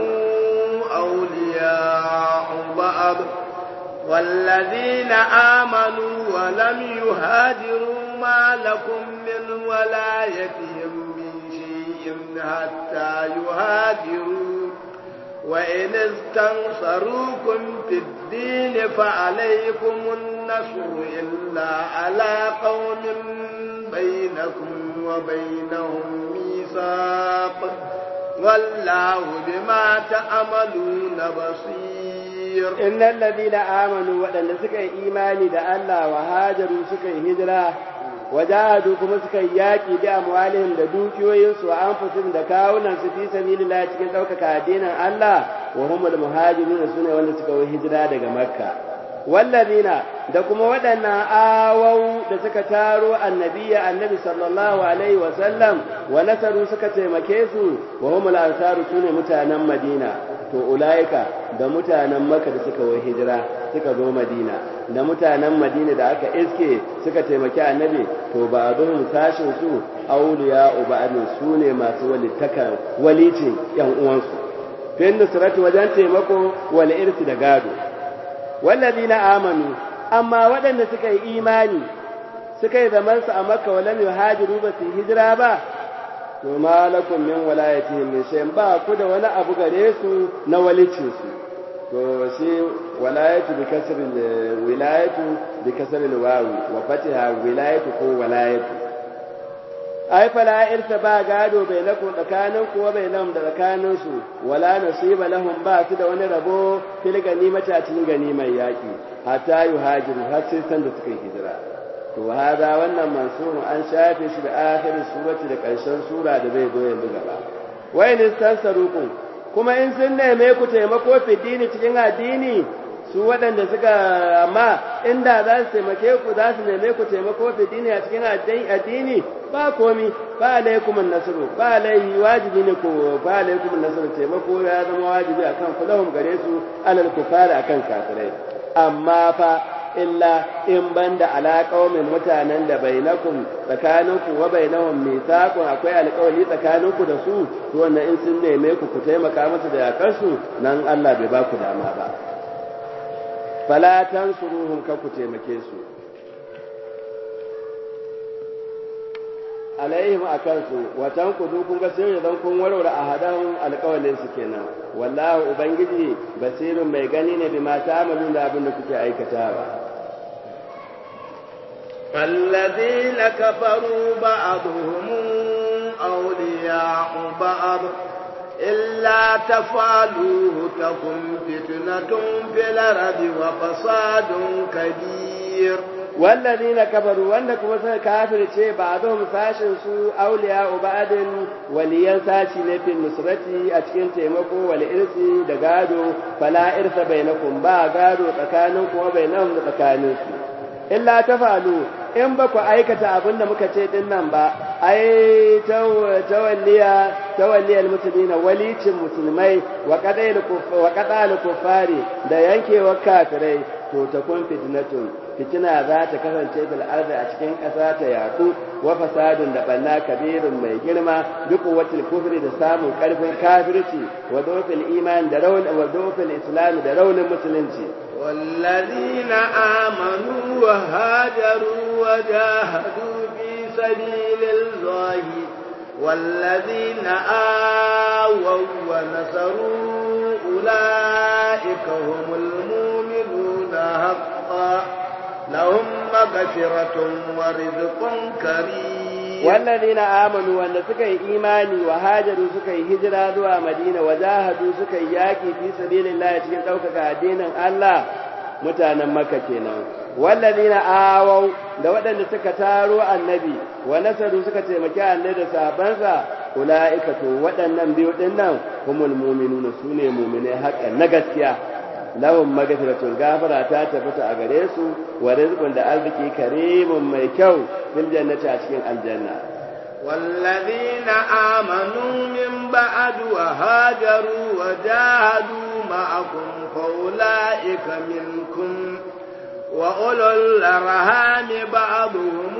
Speaker 1: أولياء بعض والذين آمنوا ولم يهاجروا ما لكم من ولايتهم حتى يهاجروا وإن استنصروكم في الدين فعليكم النصر إلا على قوم بينكم وبينهم ميثاق والله بما تعملون بصير
Speaker 3: إن الذين آمنوا وأن سكي إيماني دا الله وهاجروا سكي هجرة wajahadu kuma suka yi yaƙi bi amwalihim da dukiyoyinsu wa anfusihim da kawunan su fi sabilillah cikin ɗaukaka addinin Allah wa humul muhajirun sune wanda suka yi hijira daga Makka wallazina da kuma waɗannan awau da suka taro annabiya annabi sallallahu alaihi wa sallam wa nasaru suka taimake su wa humul ansaru sune mutanen Madina to ulaika da mutanen Makka da suka yi hijira suka zo Madina da mutanen Madina da aka iske suka taimaki annabi to ba don sashin su auliya ubadin su ne masu walittakan walicin yan uwansu fin nusratu wajen taimako wal irsi da gado wallazina amanu amma waɗanda suka yi imani suka yi zaman su a makka walam yuhajiru ba su hijira ba to malakum min walayatihim min shay'in ba ku da wani abu gare su na walicin su to shi walayatu bi kasri wilayatu bi kasri wawi wa fatiha wilayatu ko walayatu ai fala irta ba gado bai lakum tsakanin kuwa bai lam da tsakanin su wala nasiba lahum ba su da wani rabo fil ganimata cikin ganimar yaki hatta yuhajiru har sai san da suka yi hijira to hada wannan mansur an shafe shi da akhirin surati da karshen sura da bai zo yanzu gaba wa in tansarukum kuma in sun neme ku taimako fi dini cikin addini su waɗanda suka amma inda za su taimake ku za su neme ku taimako fi dini a cikin addini ba komi ba alaikum nasru ba alaihi wajibi ne ko ba alaikum nasru taimako ya zama wajibi akan ku lahum gare su alal kufara akan kafirai amma fa illa in banda alaƙaumin mutanen da bainakum tsakaninku wa bainahum mithaqun akwai alƙawari tsakaninku da su to wannan in sun neme ku ku taimaka musu da yakansu nan Allah bai ba ku dama ba fala tansuruhum ka ku taimake su alaihim akan su watan ku kun ga sai zan kun warware ahadan alƙawalin su kenan wallahu ubangiji basirun mai gani ne bima ta'malun da abin da kuke aikatawa
Speaker 1: الذين كفروا بعضهم أولياء بعض إلا تفعلوه تكن فتنة في الأرض وفساد كبير
Speaker 3: والذين كفروا wanda kuma suka kafirce ba'dhum sashin su awliya ba'din waliyan sashi ne fil nusrati a cikin taimako wal irsi da gado fala irsa bainakum ba gado tsakanin kuma bainahum da tsakanin su illa tafalu in ba ku aikata abin da muka ce din nan ba ai tawalliya tawalliyal muslimina walicin musulmai wa qadayil wa qadal kufari da yankewar kafirai to ta kun fitnatun fitina za ta kasance fil ardi a cikin ƙasa ta yaku wa fasadun da banna kabirun mai girma duk watil kufri da samun karfin kafirci wa dofil iman da raunin wa dofil islam da raunin musulunci
Speaker 1: والذين آمنوا وهاجروا وجاهدوا في سبيل الله والذين آووا ونصروا أولئك هم المؤمنون حقا لهم مغفرة ورزق كريم
Speaker 3: والذين آمنوا وأن سكي إيماني وهاجروا سكي هجرة ذوى مدينة وجاهدوا سكي ياكي في سبيل الله يتكين توكك دين الله mutanen maka kenan wallazina awau da waɗanda suka taro annabi wa nasaru suka taimaki annabi da sahabbansa ulaika to waɗannan biyu din nan humul mu'minuna sune mu'minai haƙan na gaskiya lahum magfiratun gafara ta tabbata a gare su wa rizqun da arziki karimun mai kyau fil jannati a cikin aljanna
Speaker 1: والذين آمنوا من بعد وهاجروا وجاهدوا معكم فأولئك منكم وأولو الأرحام بعضهم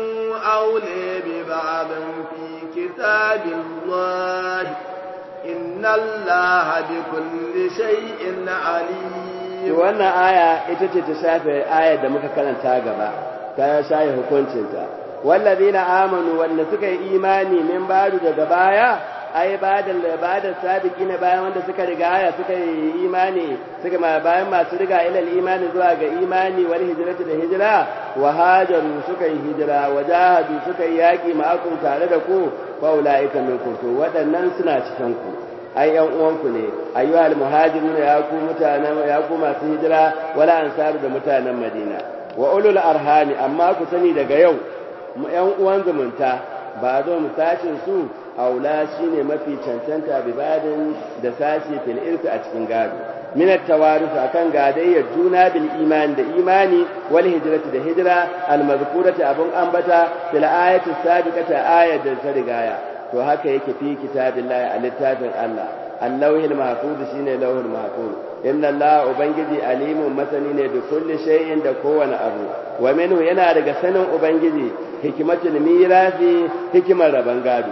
Speaker 1: أولي ببعض في كتاب الله إن الله بكل شيء عليم
Speaker 3: wannan aya ita ce ta shafe ayar da muka karanta gaba ta shafe hukuncinta wallazina amanu wanda suka yi imani min badu daga baya ai badal badal sabiqina bayan wanda suka riga aya suka yi imani suka ma bayan masu riga ilal imani zuwa ga imani wal hijratu da hijra wa hajaru suka yi hijira wa jahadu suka yi yaki ma'akum tare da ku fa ulaika minkum to waɗannan suna cikin ku ai yan uwanku ne ayyuhal muhajirun ya ku mutanen ya ku masu hijira wala ansaru da mutanen madina wa ulul arhami amma ku sani daga yau yan uwan zumunta ba zo mu sashin su aula shine mafi cancanta bibadin da sashi fil irfi a cikin gado min at-tawarus akan gadayyar juna bil iman da imani wal hijrati da hijra al mazkurati abun ambata fil ayati sabiqati ayat da ta rigaya to haka yake fi kitabillahi a littafin Allah allahul mahfuz shine lawhul mahfuz inna Allah ubangiji alimun masani ne da kulli shay'in da kowane abu wa minhu yana daga sanin ubangiji hikimatul mirasi hikimar raban gado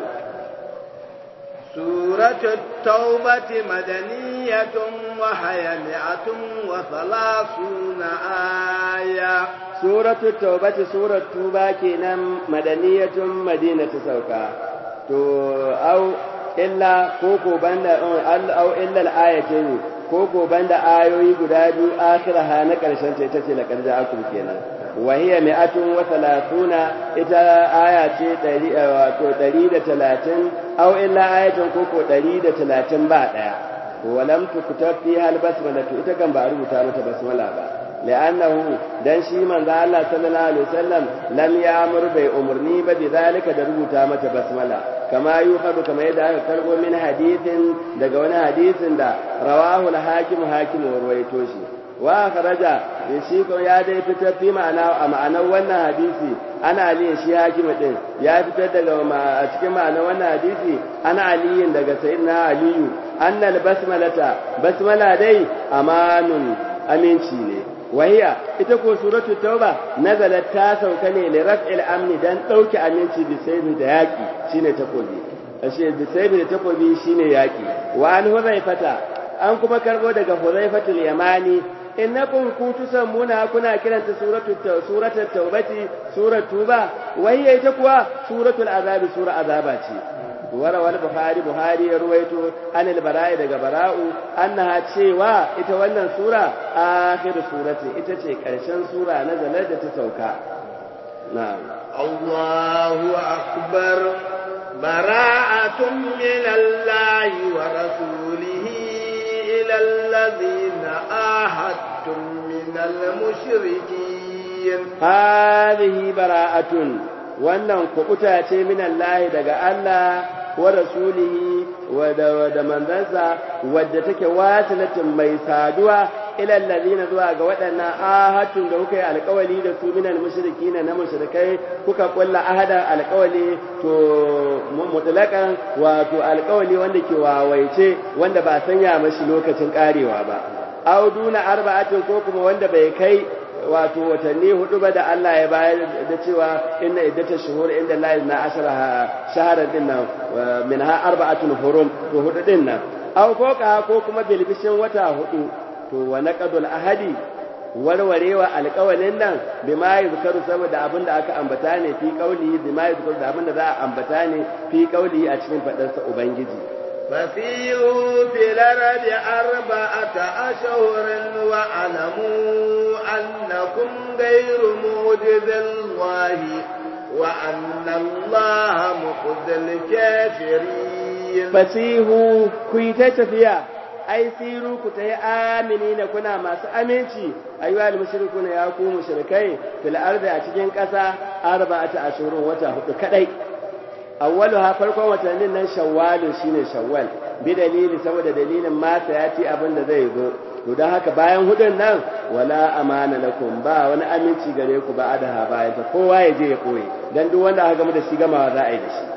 Speaker 1: سورة التوبة مدنية وهي مئة وثلاثون آية
Speaker 3: سورة التوبة سورة توبة كنا مدنية مدينة سوكا تو أو إلا كوكو بند أو إلا الآية koko banda ayoyi guda biyu akhiraha na karshen ta ita ce la karja akum kenan wa hiya mi'atun wa thalathuna ita aya ce 100 wato 130 aw illa ayatun koko 130 ba daya walam tukutab fiha albasmala ita kan ba rubuta mata basmala ba لأنه dan shi manzo Allah sallallahu alaihi wasallam lam ya'mur bai umurni ba bi zalika da rubuta mata basmala kama yuhadu kama yadda aka karbo min hadithin daga wani hadisin da rawahu al-hakim hakim warwaito shi wa kharaja shi ko ya dai fitar fi ma'ana a ma'anar wannan hadisi ana aliyin shi hakim din ya fitar daga a cikin ma'anar wannan hadisi ana aliyin daga sayyidina aliyu annal basmalata basmala dai amanun aminci ne wahiya ita ko suratu tauba nazalat ta sauka ne li raf'il amni dan dauke aminci bi saybi da yaki shine takobi ashe bi saybi da takobi shine yaki wa an huzaifata an kuma karbo daga huzaifatul yamani innakum kutusammuna kuna kiranta suratu suratu taubati suratu ba wahiya ita kuwa suratul azabi sura azaba ce وروى البخاري بخاري رويته عن البراء daga bara'u annaha cewa ita wannan sura akhir surati ita ce karshen sura na zalar da ta sauka na'am
Speaker 1: Allahu akbar bara'atun min Allah wa rasulihi ila alladhina ahadtum min al-mushrikeen
Speaker 3: hadhihi bara'atun wannan kubuta ce min Allah daga Allah wa rasulihi wa da manzansa wadda take wasilatin mai saduwa ila allazina zuwa ga waɗannan ahadun da kuka yi alƙawali da su minal mushrikin na mushrikai kuka kulla ahadan alƙawali to mutlaqan wato alƙawali wanda ke wawaice wanda ba sanya mashi lokacin karewa ba aw duna arba'atin ko kuma wanda bai kai wato watanni hudu ba da Allah ya bayar da cewa inna iddata shuhur inda Allah na ashara shahara din nan minha arba'atun hurum to hudu din nan aw foka ko kuma bilbishin wata hudu to wa naqadul ahadi warwarewa alƙawalin nan bima yuzkaru saboda abin da aka ambata ne fi qauli bima yuzkaru da abin da za a ambata ne fi qauli a cikin fadarsa ubangiji
Speaker 1: فسيروا في الأرض أربعة أشهر واعلموا أنكم غير معجز الله وأن الله مخزي الكافرين
Speaker 3: فسيهوا كويتا تفيا ai siru ku tayi aminina kuna masu aminci ayyuhal mushrikuna ya ku mushrikai fil ardi a cikin ƙasa arba'ata ashurun wata hudu kadai awwalu ha farkon watannin nan shawwalun shine shawwal bi dalili saboda dalilin ma sayati abin da zai zo to dan haka bayan hudun nan wala amana lakum ba wani aminci gare ku ba adaha bayan ta kowa ya je ya koyi dan duk wanda aka gama da shi gamawa za a yi da shi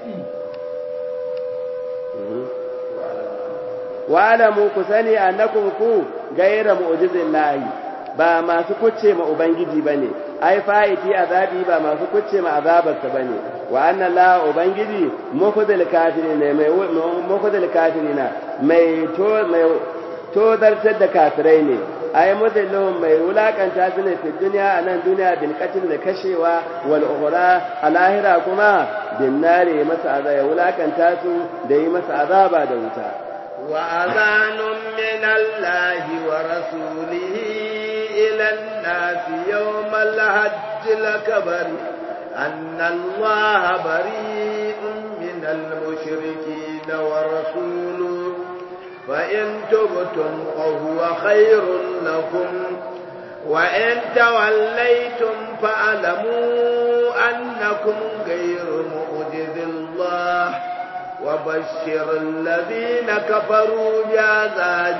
Speaker 3: wa'alamu ku sani annakum ku gaira mu'jizillahi ba masu kucce ma ubangiji bane ai fa'iti azabi ba masu kucce ma azabarsa bane wa anna la ubangiji mukhzil kafirin mai mukhzil kafirina mai to mai to dartar da kafirai ne ai mudallahum mai wulakanta su ne fi duniya a nan duniya bil qatl da kashewa wal ukhra a lahira kuma bin nare masa azaba ya wulakanta su da yi masa azaba da wuta
Speaker 1: وأذان من الله ورسوله إلى الناس يوم الحج الأكبر أن الله بريء من المشركين ورسوله فإن تبتم فهو خير لكم وإن توليتم فاعلموا أنكم غير معجز الله وبشر الذين كفروا بعذاب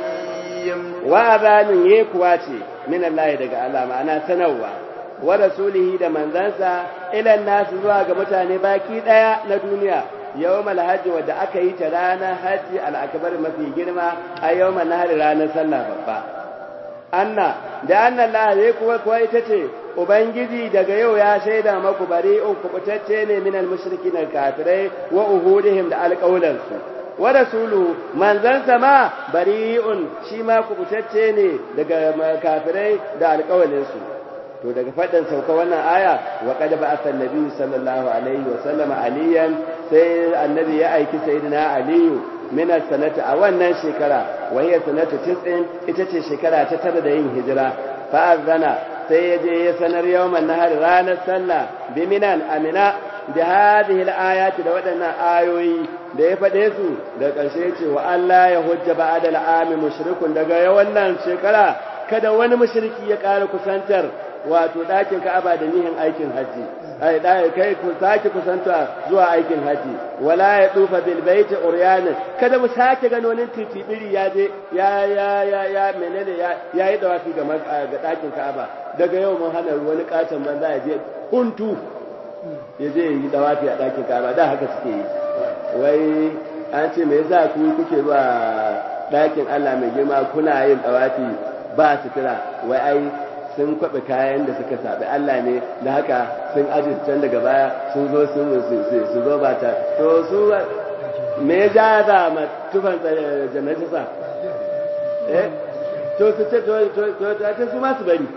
Speaker 1: أليم
Speaker 3: وأذان يكواتي من الله دقى الله معنا سنوى ورسوله da manzansa ilan nasu zuwa ga mutane baki daya na duniya yawmal hajji wadda aka yi ta ranar hajji al'akbar mafi girma a yawmal nahar ranar sallah babba anna da anna Allah zai kuwa kuwa ita ce ubangiji daga yau ya shaida maku bari'un kubutacce ne minal mushrikin kafirai wa uhudihim da alƙawlansu wa rasulu manzansa ma bari'un shi ma kubutacce ne daga kafirai da alƙawalinsu to daga faɗin sauka wannan aya wa qad ba'atha an-nabi sallallahu alaihi wa sallama aliyan sai annabi ya aiki sayyidina aliyu min sanata a wannan shekara wa hiya sanata 90 ita ce shekara ta tara da yin hijira fa azana sai ya je ya sanar yawman nahar ranar sallah bi minan amina da hadhihi al-ayati da waɗannan ayoyi da ya faɗe su da ƙarshe ce wa Allah ya hujja ba'da al-ami mushrikun daga wannan shekara kada wani mushriki ya ƙara kusantar wato ɗakin Ka'aba da nihin aikin haji ai da kai ku sake kusanta zuwa aikin haji wala ya tufa bil baiti uryanan kada mu sake gano nin titibiri ya je ya ya ya ya menene ya yayi dawafi ga ga ɗakin Ka'aba daga yau mun hana wani katon banza ya je huntu ya je yi dawafi a ɗakin Ka'aba da haka suke yi wai an ce me yasa ku kuke zuwa ɗakin Allah mai girma kuna yin dawafi ba sutura wai ai sun kwaɓe kayan da suka saɓi Allah ne da haka sun aji can daga baya sun zo sun su zo ba ta to su me ya ja za ma tufan jannatisa eh to su ce to to to su ma su bari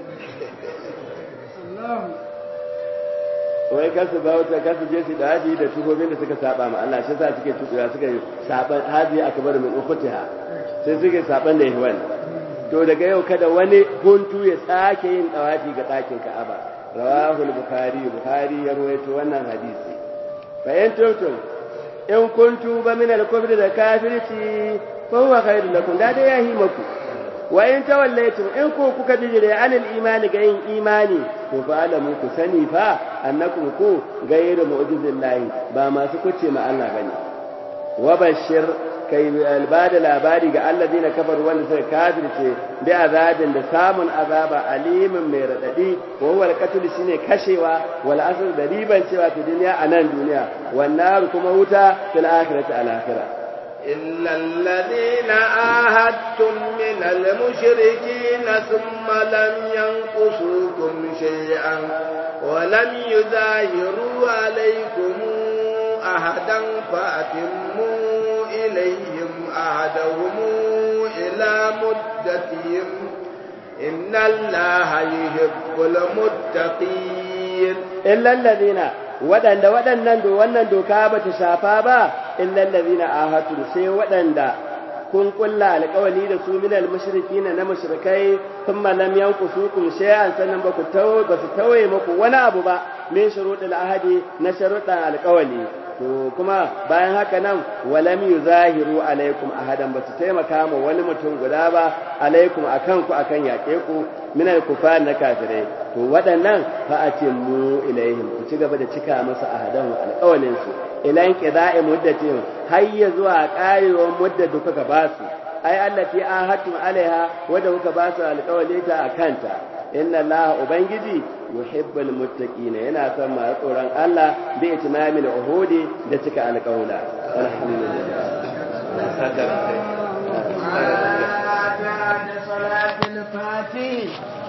Speaker 3: wai kar su ba wata kar su je su daji da tubobin da suka saba ma Allah shi yasa suke tukuya suka yi saban hadi akbar min ukhtiha sai suke saban da ihwan to daga yau kada wani huntu ya sake yin tsawafi ga ɗakin Ka'aba rawahul bukhari bukhari ya rawaito wannan hadisi fa in tuntum in kuntu ba min al-kufri da kafirci fa huwa khairu lakum da dai yahi maku wa in tawallaytum in ku kuka bijire anil imani ga yin imani to fa alamu ku sani fa annakum ku ghayru mu'jizillahi ba masu kuce ma Allah bane wa bashir kai albada labari ga alladina kafaru wanda suka kafirce bi azabin da samun azaba alimin mai radadi wa huwa alqatl shine kashewa wal asr da riban cewa fi duniya a nan duniya wan nar kuma wuta fil akhirati al akhirah
Speaker 1: إلا الذين آهدتم من المشركين ثم لم ينقصوكم شيئا ولم يظاهروا عليكم أحدا فأتموا إليهم أحدهم إلى مدتهم إن الله يحب المتقين
Speaker 3: إلا الذين waɗanda waɗannan wannan doka ba ta shafa ba illal ladina ahatu sai waɗanda kun kulla alƙawali da su minal mushrikina na mushrikai thumma lam yanqusukum shay'an sannan ba ku tawo ba su tawaye muku wani abu ba min shuruɗil ahadi na sharuɗan alƙawali to kuma bayan haka nan walam yuzahiru alaikum ahadan ba su taimaka ma wani mutum guda ba alaikum akan ku akan yaƙe ku minal kufar na kafirai to waɗannan fa atimmu ilaihim ku ci gaba da cika masa ahadan alƙawalin su ila inqida'i muddatin hayya zuwa ƙarewar muddar da kuka ba su ai allati ahadtum alaiha wanda kuka ba su alƙawali ta akanta inna allaha ubangiji yuhibbul muttaqina yana son masu tsoron Allah bi itimamil uhudi da cika alƙawla alhamdulillah